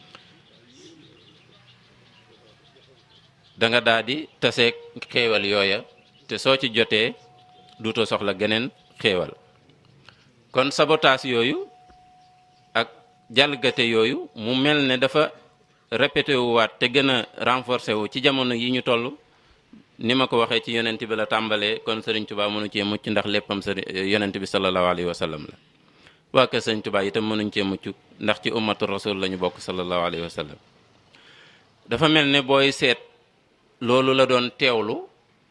da nga daal di taseeg xéewal yooya te soo ci jotee duutoo soxla geneen xéewal kon sabotaas yooyu ak jalgate yooyu mu mel ne dafa répété wu waat te gën a renforcé wu ci jamono yi ñu toll ni ma ko waxee ci yonent bi la tàmbalee kon sëriñ Tuubaa mënu cee mucc ndax léppam sëriñ yonent bi sallallahu alayhi wa sallam la waa kër sëriñ Tuubaa itam mënuñ cee mucc ndax ci ummatu rasul la ñu bokk sallallahu alayhi wa sallam dafa mel ne booy seet loolu la doon teewlu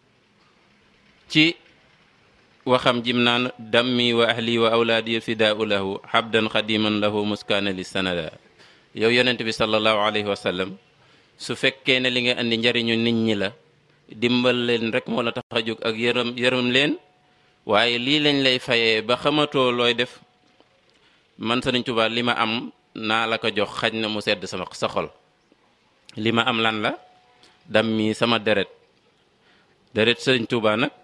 ci waxam jim naan dammi wa ahli wa awlaadi fidaau lahu habdan xadiman lahu muskaana li sanada yow yonent bi sallallahu alayhi wa sallam su fekkee ne li nga andi njariñu nit ñi la dimbal leen rek moo la tax a jóg ak yërëm yërëm leen waaye lii lañ lay fayee ba xamatoo looy def man Sëriñ Tuubaa li ma am naa la ko jox xaj na mu sedd sama sa xol li ma am lan la dam mi sama deret deret Sëriñ Tuubaa nag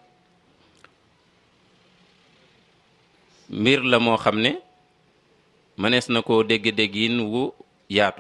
mbir la moo xam ne mënees na koo dégg-déggin wu yaatu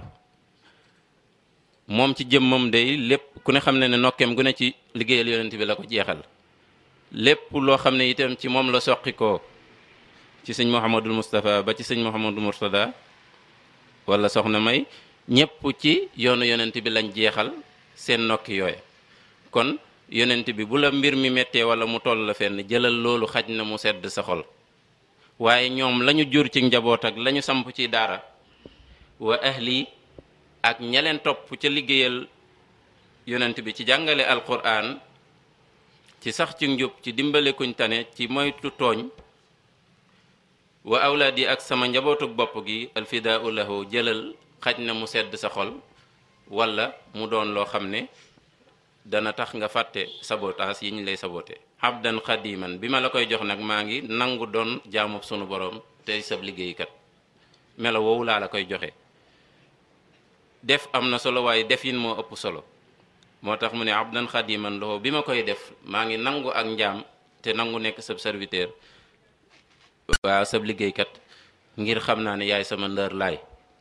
moom ci jëmmam day lépp ku ne xam ne ne nokkeem gu ne ci liggéeyal yonent bi la ko jeexal lépp loo xam ne itam ci moom la soqi ko ci sëñ Mouhamadul Moustapha ba ci sëñ Mouhamadul Mourtada wala soxna May ñépp ci yoonu yonent bi lañ jeexal seen nokki yooya kon yonent bi bu la mbir mi méttee wala mu toll la fenn jëlal loolu xaj na mu sedd sa xol waaye ñoom lañu jur ci njaboot ak lañu samp ci daara wa ahli ak ña leen topp ca liggéeyal yonent bi ci jàngale alquran ci sax ci njub ci dimbale kuñ tane ci moytu tooñ wa awlaad yi ak sama njabootuk bopp gi alfidaau lahu jëlal xaj na mu sedd sa xol wala mu doon loo xam ne dana tax nga fàtte sabotaas yi ñu lay sabote abdan xadiman bi ma la koy jox nag maa ngi nangu doon jaamub sunu borom tey sab liggéeykat melo woowu laa la koy joxe def am na solo waaye defin moo ëpp solo moo tax mu ne abdan xadiman loxo bi ma koy def maa ngi nangu ak njaam te nangu nekk sab serviteur waaw sab liggéeykat ngir xam naa ne yaay sama ndër laay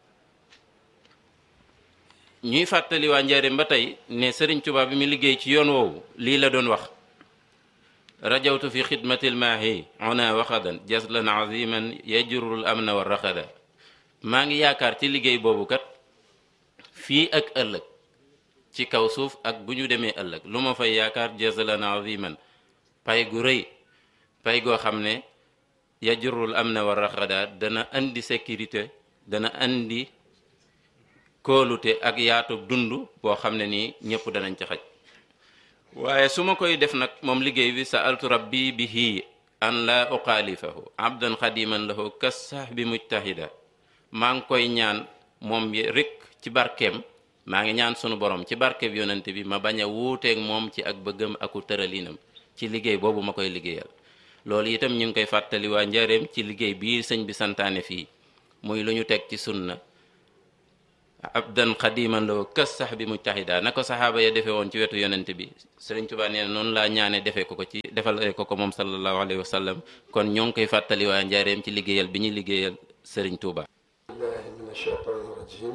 ñuy fàttali waa njaareem ba tey ne sëriñ Tuubaa bi mu liggéey ci yoon woowu lii la doon wax rajawtu fi xidmatil maahi ona waxadan jaslan aziman yajurul amna wa raxada maa ngi yaakaar ci liggéey boobu kat fii ak ëllëg ci kaw suuf ak bu ñu demee ëllëg lu ma fay yaakaar jaslan aziman pay gu rëy pay goo xam ne yajurul amna wa raxada dana andi sécurité dana andi kóolute ak yaatu dund boo xam ne nii ñëpp danañ ci xaj waaye su ma koy def nag moom liggéey bi sa altu rabbi bihi an la uxaalifahu abdan xadiman lahu kas sax bi mujtahida maa ngi koy ñaan moom rek ci barkeem maa ngi ñaan sunu borom ci barkeem yonent bi ma bañ a wuuteeg moom ci ak bëggam aku tëralinam ci liggéey boobu ma koy liggéeyal loolu itam ñu ngi koy fàttali waa njareem ci liggéey bii sëñ bi santaane fii muy lu ñu teg ci sunna abdan xadiman loo kës sax bi mujtahida na ko saxaaba ya defee woon ci wetu yonent bi Sëriñ Tuubaa nee na noonu laa ñaane defee ko ko ci defal ko ko moom sallallahu alayhi wa sallam kon ñoo ngi koy fàttali waa njaareem ci liggéeyal bi ñuy liggéeyal Sëriñ Tuubaa الله من الشيطان الرجيم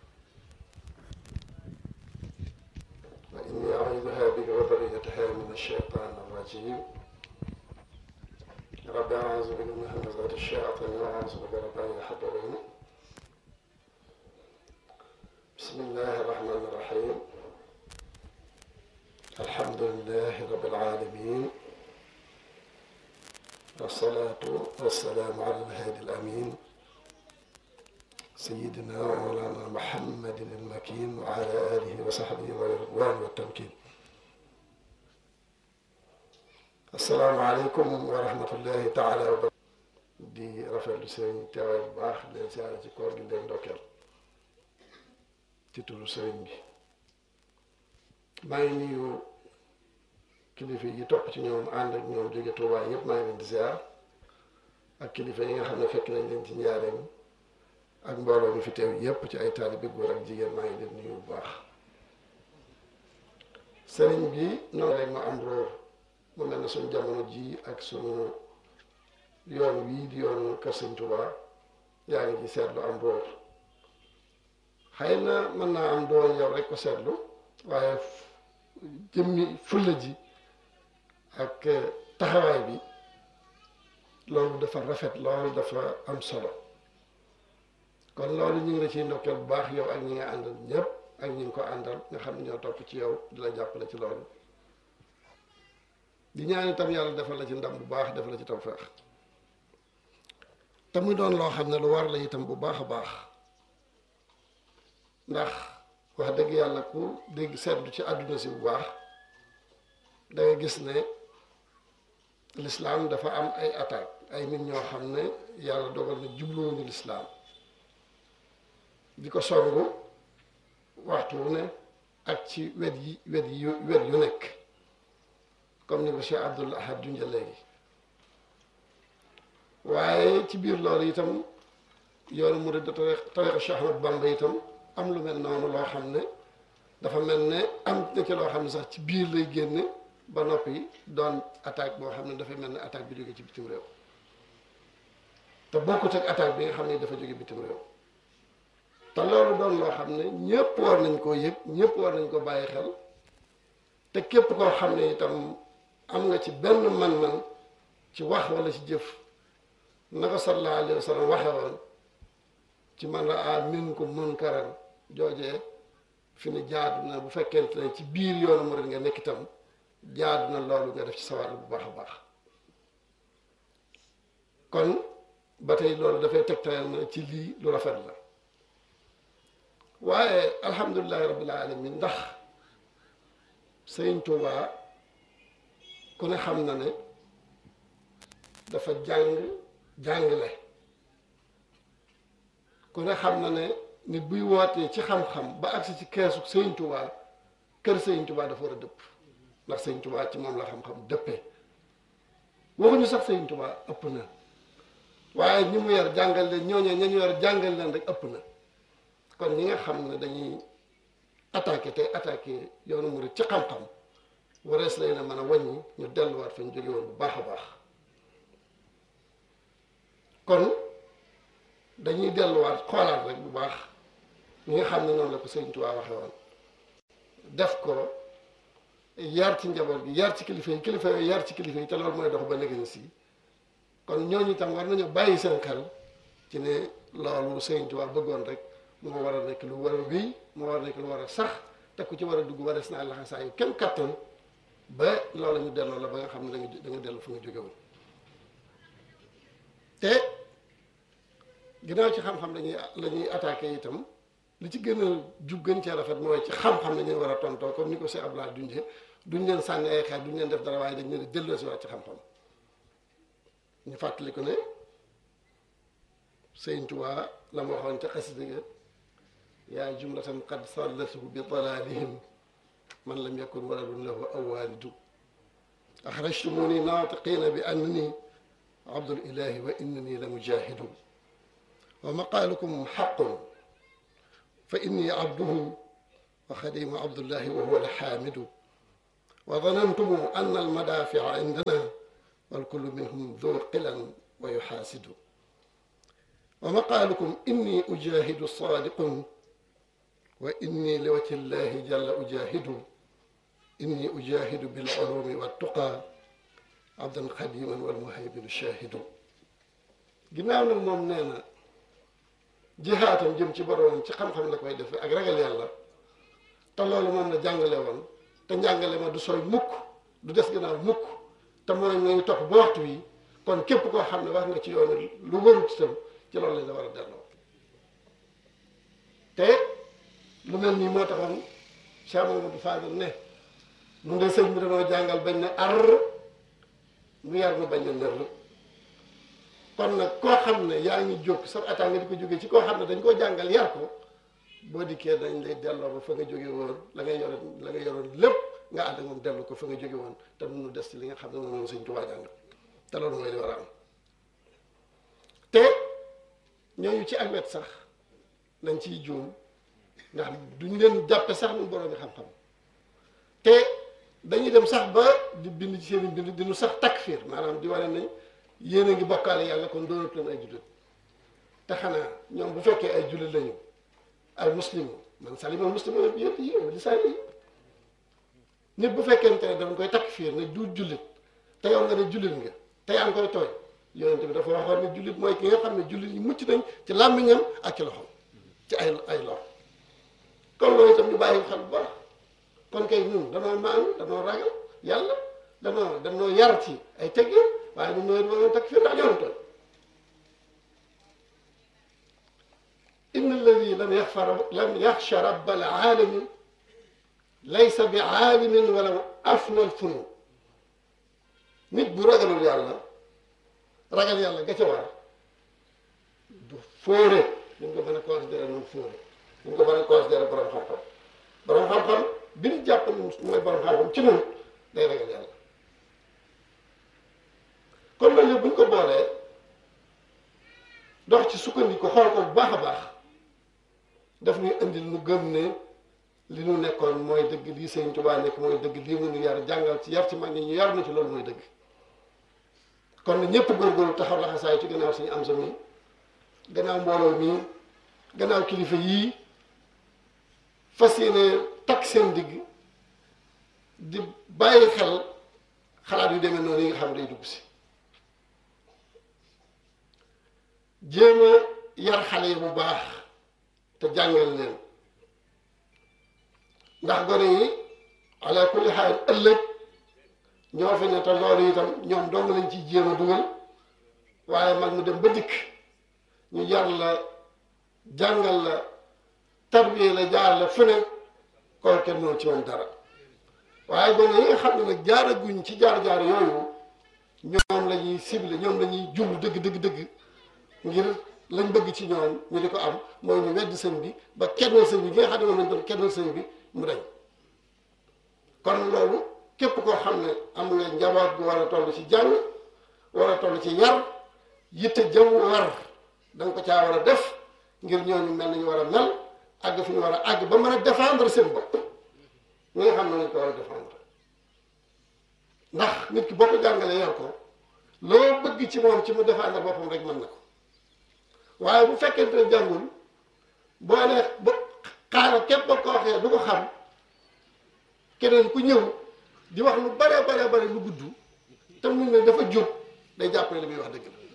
وإني أعوذها بك وذريتها من الشيطان الرجيم رب أعوذ بك من همزات الشياطين وأعوذ بك رب أن يحضرون بسم الله الرحمن الرحيم الحمد لله رب العالمين والصلاة والسلام على الهادي الأمين سيدنا ومولانا محمد المكين وعلى آله وصحبه والرضوان والتمكين السلام عليكم ورحمة الله تعالى وبركاته di rafetlu sëriñ teewaay bu baax leen siyaare ci koor gi leen ndokkeel ci turu sëriñ bi maa ngi nuyu kilifa yi topp ci ñoom ànd ak ñoom jóge Tuubaa yëpp maa ngi leen di ziar ak kilifa yi nga xam ne fekk nañ leen ci njaareem ak mbooloo mi fi teew yépp ci ay taalibe góor ak jigéen maa ngi leen nuyu bu baax sëriñ bi noonu rek ma am róor mu mel ne suñu jamono ji ak suñu yoon wii di yoonu kër sëñ Tuubaa yaa ngi ci seetlu am róor xëy na mën naa am doon yow rek ko seetlu waaye jëmmi fulla ji ak taxawaay bi loolu dafa rafet loolu dafa am solo kon loolu ñu ngi la ciy ndokkeel bu baax yow ak ñi nga àndal ñëpp ak ñi nga ko àndal nga xam ne ñoo topp ci yow di la jàppale ci loolu di ñaan itam yàlla defal la ci ndam bu baax defal la ci tawfeex te muy doon loo xam ne lu war la itam bu baax a baax ndax wax dëgg yàlla ku dégg seetlu ci àdduna si bu baax da nga gis ne lislaam dafa am ay attaque ay nit ñoo xam ne yàlla dogal na jubluwuñu lislaam di ko songu waxtu wu ne ak ci wet yi wet yi wet yu nekk comme ni ko Cheikh Abdoul Ahad junja léegi waaye ci biir loolu itam yoonu murid tariqa Cheikh Ahmad Bamba itam am lu mel noonu loo xam ne dafa mel ne am na ci loo xam ne sax ci biir lay génne ba noppi doon attaque boo xam ne dafay mel ne attaque bi jóge ci bitim réew te bokkut ak attaque bi nga xam ne dafa jóge bitim réew te loolu doon loo xam ne ñëpp war nañ koo yëg ñëpp war nañ ko bàyyi xel te képp koo xam ne itam am nga ci benn man-man ci wax wala ci jëf na ko sallallahu alayhi wa sallam waxe woon ci man raa minkum munkaran joojee fi ne jaadu na bu fekkente ne ci biir yoonu murid nga nekk itam jaadu na loolu nga def ci sawar bu baax a baax kon ba tey loolu dafay tegtal na ci lii lu rafet la waaye alhamdulilahi rabbil alamin ndax sëriñ Tuubaa ku ne xam na ne dafa jàng jàngale ku ne xam na ne nit buy wootee ci xam-xam ba agsi ci keesu sëriñ Tuubaa kër sëriñ Tuubaa dafa war a dëpp ndax sëriñ Tuubaa ci moom la xam-xam dëppee waxuñu sax sëriñ Tuubaa ëpp na waaye ñi mu yar jàngal leen ñooñee ña ñu yar jàngal leen rek ëpp na kon ñi nga xam ne dañuy attaqué tey attaqué yoonu murid ci xam-xam warees lay na mën a wàññi ñu delluwaat fa ñu jóge woon bu baax a baax kon dañuy delluwaat xoolaat rek bu baax ñi nga xam ne noonu la ko Sëriñ Tuubaa waxe woon def ko yar ci njaboot gi yar ci kilifa yi kilifa yi yar ci kilifa yi te loolu mooy dox ba léegi si kon ñooñu itam war nañu bàyyi seen xel ci ne loolu Sëriñ Tuubaa bëggoon rek moo war a nekk lu war a wéy moo war a nekk lu war a sax te ku ci war a dugg warees naa laxa saa yu kenn kattan ba loolu ñu delloo la ba nga xam ne da nga da nga dellu fu nga jóge woon te ginnaaw ci xam-xam dañuy la ñuy attaqué itam li ci gën a jub gën cee rafet mooy ci xam-xam la ñuy war a tontoo comme ni ko Cheikh Abdoulaye dunjee duñ leen sànni ay xeer duñ leen def dara waaye dañ leen di delloo si waat ci xam-xam ñu fàttali ko ne Sëriñ Tuubaa la ma waxoon ca xasida ga yaa jumlatan qad sallatuhu bi dalalihim man lam yakun waladun lahu aw walidu axrajtumuni naatiqina bi annani abdul ilahi wa innani la mujahidu wa maqaalukum xaqun fa inni abduhu wa xadimu abdullahi wa huwa alxaamidu wa danantum anna almadaafica indana walkullu minhum du qilan wa yuxaasidu wa maqaalukum inni ujahidu saadiqun wa inni liwajhi llahi jalla ujahidu inni ujahidu bilculuumi waltuqa abdan xadiman walmuhayminu shahidu ginnaaw nag moom nee na jihaatam jëm ci boroomam ci xam-xam la koy defee ak ragal yàlla te loolu moom la jàngale woon te njàngale ma du sooy mukk du des gannaaw mukk te mooy ngay topp ba waxtu wi kon képp koo xam ne wax nga ci yoonu lu warut itam ci loolu lañ la war a delloo te lu mel nii moo taxoon Cheikh Mamadou Fadel ne mun de sëñ bi dañoo jàngal bañ ne ar mu yar nu bañ ne nër kon nag koo xam ne yaa ngi jóg sa attaque nga di ko jógee ci koo xam ne dañ koo jàngal yar ko boo dikkee dañ lay delloo ba fa nga jóge woon la nga yoroon la nga yoroon lépp nga ànd ak moom dellu ko fa nga jóge woon te nu des ci li nga xam ne moom Sëñ Tuubaa jàngal te loolu mooy li war a am te ñooñu ci ak wet sax nañ ciy juum ndax duñ leen jàppe sax nu borom yi xam-xam te dañuy dem sax ba di bind ci seen bind dinu sax takfir maanaam di wane nañ yéen a ngi bokkaale yàlla kon doonatu leen ay jullit te xanaa ñoom bu fekkee ay jullit lañu ay muslim man salima muslim yëpp yi lisaan yi nit bu fekkente ne dañ koy takfir ne du jullit te yow nga ne jullit nga te yaa ngi koy tooy yonent bi dafa waxoon ne jullit mooy ki nga xam ne jullit yi mucc nañ ci làmmiñam ak ci loxom ci ay ay loxo kon loolu itam ñu bàyyi xel bu baax kon kay ñun danoo maanu danoo ragal yàlla danoo danoo yar ci ay teggin waaye ñun ñooy doon takfir ndax ñoo tooy إن الذي لم يخفر لم يخشى رب العالمين ليس بعالم ولو أفنى الفنون nit bu ragalul yàlla ragal yàlla ga ca war du fóore ñu ko mën a considéré noonu fóore ñu ko mën a considéré borom xam-xam borom xam-xam bi ñu jàpp ne mooy borom xam-xam ci noonu day ragal yàlla kon loolu yëpp bu ñu ko boolee dox ci sukkandiku xool ko bu baax a baax daf ñuy indil nu gëm ne li nu nekkoon mooy dëgg lii Sëñ Tuubaa nekk mooy dëgg lii mu nu yar jàngal ci yar ci mag ñi ñu yar na ci loolu mooy dëgg kon na ñëpp góorgóorlu taxaw laxasaay ci gannaaw suñu am sa mi gannaaw mbooloo mi gannaaw kilifa yii fas yéene takk seen digg di bàyyi xel xalaat yu demee noonu yi nga xam day dugg si jéem a yar xale yi bu baax te jàngal leen ndax gone yi ala kulli xaal ëllëg ñoo fi ne te loolu itam ñoom dong lañ ciy jéem a dugal waaye mag mu dem ba dikk ñu yar la jàngal la tarbiye la jaar la fu ne koo kenn mënul ci moom dara waaye gone yi nga xam ne nag jaaraguñ ci jaar-jaar yooyu ñoom la ñuy ciblé ñoom la ñuy jublu dëgg dëgg dëgg ngir lañ bëgg ci ñoom ñu di ko am mooy ñu wedd sëñ bi ba kennal sëñ bi gi nga xam ne moom lañ doon kennal sëñ bi mu dañ kon loolu képp koo xam ne am nga njaboot bu war a toll ci jàng war a toll ci yar yitte jëm war da nga ko caa war a def ngir ñooñu mel nañu war a mel àgg fi ñu war a àgg ba mën a défendre seen bopp ñi nga xam ne nañ ko war a défendre ndax nit ki boo ko jàngalee yar ko loo bëgg ci moom ci mu défendre boppam rek mën na ko waaye bu fekkente ne jàngul boo nee ba xaaral képp ba ko waxee du ko xam keneen ku ñëw di wax lu bare bare bare lu gudd te mu ne dafa jub day jàpp ne li muy wax dëgg la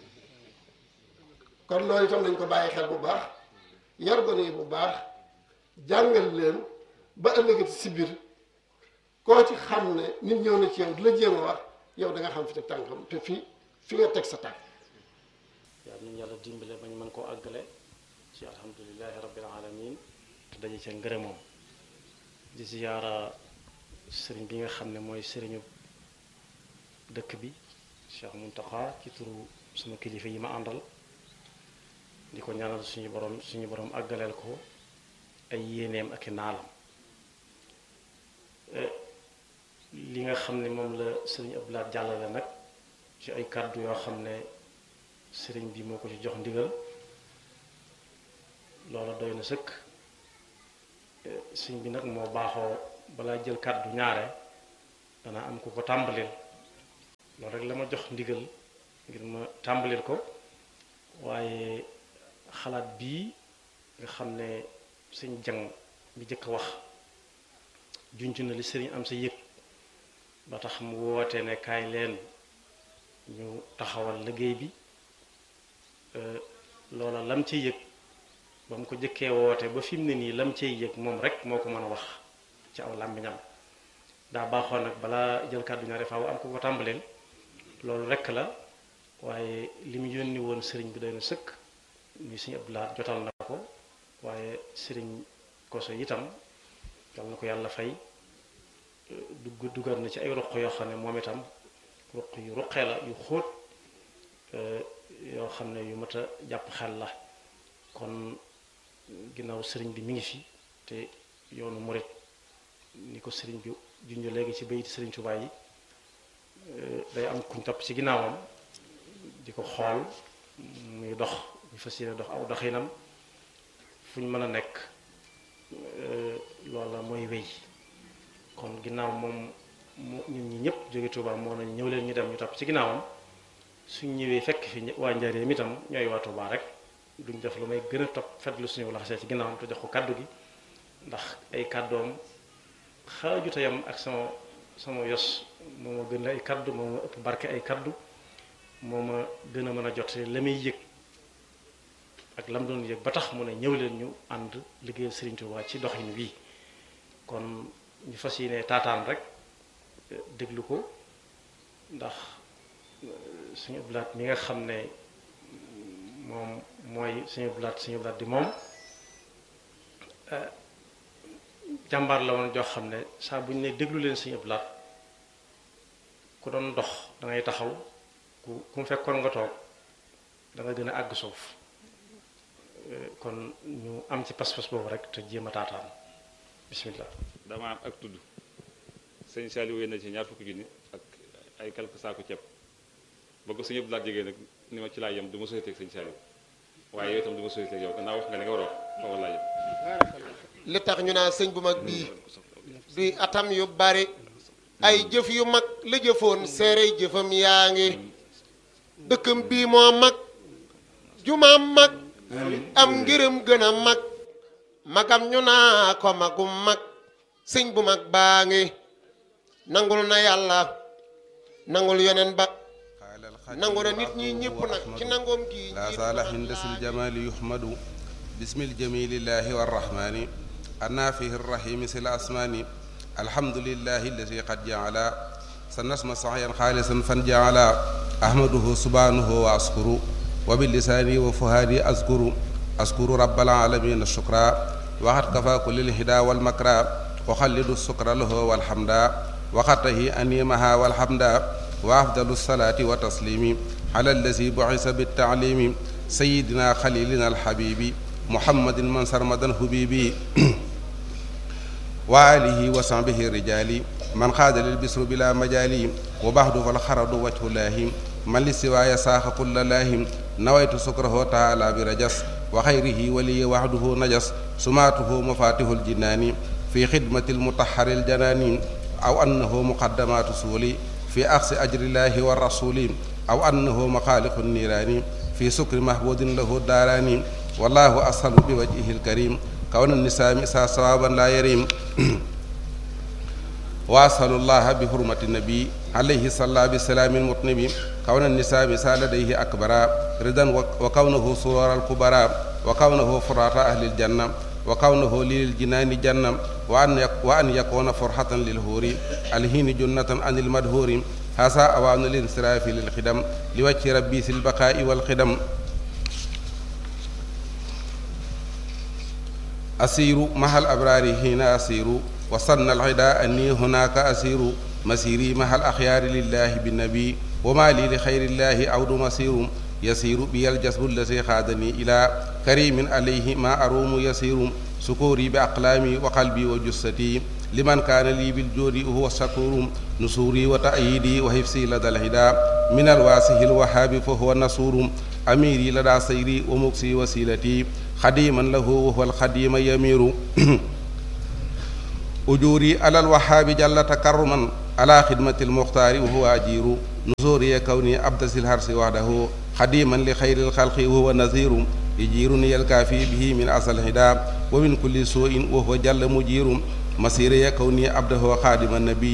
kon loolu itam nañ ko bàyyi xel bu baax yar gone yi bu baax jàngal leen ba ëllëgati si biir koo ci xam ne nit ñëw na ci yow di la jéem a wax yow da nga xam fi teg tànkam te fi fi nga teg sa tànk yàlla nañu yàlla dimbale ba ñu mën koo àggale ci alhamdulilahi rabbil alamin te daje ca ngërëmoom di ziyaara sëriñ bi nga xam ne mooy sëriñu dëkk bi Cheikh Muntaxa ci turu sama kilifa yi ma àndal di ko ñaanal suñu borom suñu borom àggaleel ko ay yéeneem ak i naalam li nga xam ne moom la sëriñ Abdoulaye jàllale nag ci ay kàddu yoo xam ne sëriñ bi moo ko ci jox ndigal loola doy na sëkk sëñ bi nag moo baaxoo balaa jël kàddu ñaare dana am ku ko tàmbalil loolu rek la ma jox ndigal ngir ma tàmbalil ko waaye xalaat bii nga xam ne sëñ jang bi jëkk a wax junj na li sëriñ am sa yëg ba tax mu woote ne kaay leen ñu taxawal liggéey bi loola lam ci yëg ba mu ko jëkkee woote ba fi mu ne nii lam cay yëg moom rek moo ko mën a wax ci aw làmmiñam daa baaxoon nag balaa jël kàddu ñaari faaw am ko ko tàmbaleel loolu rek la waaye li mu yónni woon sëriñ bi doy na sëkk muy sëriñ Abdoulaye jotal na ko waaye sëriñ Koso itam yal na ko yàlla fay dugg duggaat na ci ay ruq yoo xam ne moom itam ruq yu ruqee la yu xóot yoo xam ne yu mat a jàpp xel la kon ginnaaw sëriñ bi mi ngi fi te yoonu murit ni ko sëriñ bi junj léegi ci bayit sëriñ Tuubaa yi day am kuñ topp ci ginnaawam di ko xool muy dox ñu fas yéene dox aw doxinam fu ñu mën a nekk loola mooy wéy kon ginnaaw moom mu ñun ñi ñëpp jóge Tuubaa moo nañ ñëw leen ñu dem ñu topp ci ginnaawam suñ ñëwee fekk fi waa Njaaréem itam ñooy waa Tuubaa rek duñ def lu may gën a topp fetlu suñu laxasee ci ginnaawam te jox ko kàddu gi ndax ay kàddoom xaajute yam ak sama sama yos moo ma gën ay kàddu moo ma ëpp barke ay kàddu moo ma gën a mën a jot la muy yëg ak lam doon yëg ba tax mu ne ñëw leen ñu ànd liggéeyal Serigne Touba ci doxin wii kon ñu fas yéene taataan rek déglu ko ndax suñu blaat mi nga xam ne moom mooy suñu blaat suñu blaat di moom jàmbaar la woon joo xam ne saa bu ñu ne déglu leen suñu blaat ku doon dox da ngay taxaw ku ku mu fekkoon nga toog da nga gën a àgg suuf kon ñu am ci pas-pas boobu rek te jéem a taataan bismillah dama am ak tudd sëñ Saliou wéy na ci ñaar fukki junni ak ay quelque saako ceeb ba ko suñu blaat jegee nag ni ma ci laa yem du ma société ak sëñ Saliou waaye yow itam du ma société ak yow gannaaw wax nga li nga war a wax foofu laa yem li tax ñu naa sëñ bu mag bii duy atam yu bari ay jëf yu mag la jëfoon seerey jëfam yaa ngi dëkkam bii moo mag jumaam mag am ngërëm gën a mag magam ñu naa ko magum mag sëñ bu mag baa ngi nangul na yàlla nangul yeneen ba nangu na nit ñi ñëpp nag ci nangoom gi لا زال حندس الجمال يحمد بسم الجميل الله والرحمن النافه الرحيم سل الأسمان الحمد لله الذي قد جعل سنسم صحيا خالصا فانجعل أحمده سبحانه وأشكر وباللسان وفهادي أذكر أذكر رب العالمين الشكرا وقد كفى كل الهدى والمكرى وخلد السكر له والحمد وقته أنيمها والحمد وأفضل الصلاة وتسليم على الذي بعث بالتعليم سيدنا خليلنا الحبيب محمد من سرمدا حبيبي وآله وصحبه الرجال من خاد للبسر بلا مجال وبعد فالخرد وجه الله من للسواي ساخ كل لاهم نويت سكره تعالى برجس وخيره ولي وحده نجس سماته مفاتيح الجنان في خدمة المطهر الجنان أو أنه مقدمات سولي في أخذ أجر الله والرسول أو أنه مخالق النيران في سكر محبود له الداران والله أسهل بوجهه الكريم كون النساء مسا صوابا لا يريم وأسأل الله بحرمة النبي عليه صلى بسلام المطنب كون النساء مسا لديه أكبر رضا وكونه سرور الكبرى وكونه فرات أهل الجنة وكونه للجنان جنة وأن وأن يكون فرحة للهور الهين جنة عن المدهور هذا أوان الانصراف للخدم لوجه ربي في البقاء والخدم أسير مع الأبرار حين أسير وصلنا العداء أني هناك أسير مسيري مع الأخيار لله بالنبي وما لي لخير الله عود مسير يسير بي الجسد الذي خادني إلى كريم عليه ما أروم يسير سكوري بأقلامي وقلبي وجستي لمن كان لي بالجود هو الشكور نصوري وتأييدي وحفظي لدى الهدى من الواسه الوهاب فهو النصور أميري لدى سيري ومكسي وسيلتي خديما له وهو الخديم يمير أجوري على الوهاب جل تكرما على خدمة المختار وهو أجير نزوري كوني عبد الهرس وحده خديما لخير الخلق وهو نذير يجيرني الكافي به من أصل الهدى ومن كل سوء وهو جل مجير مسيري كوني عبده خادم النبي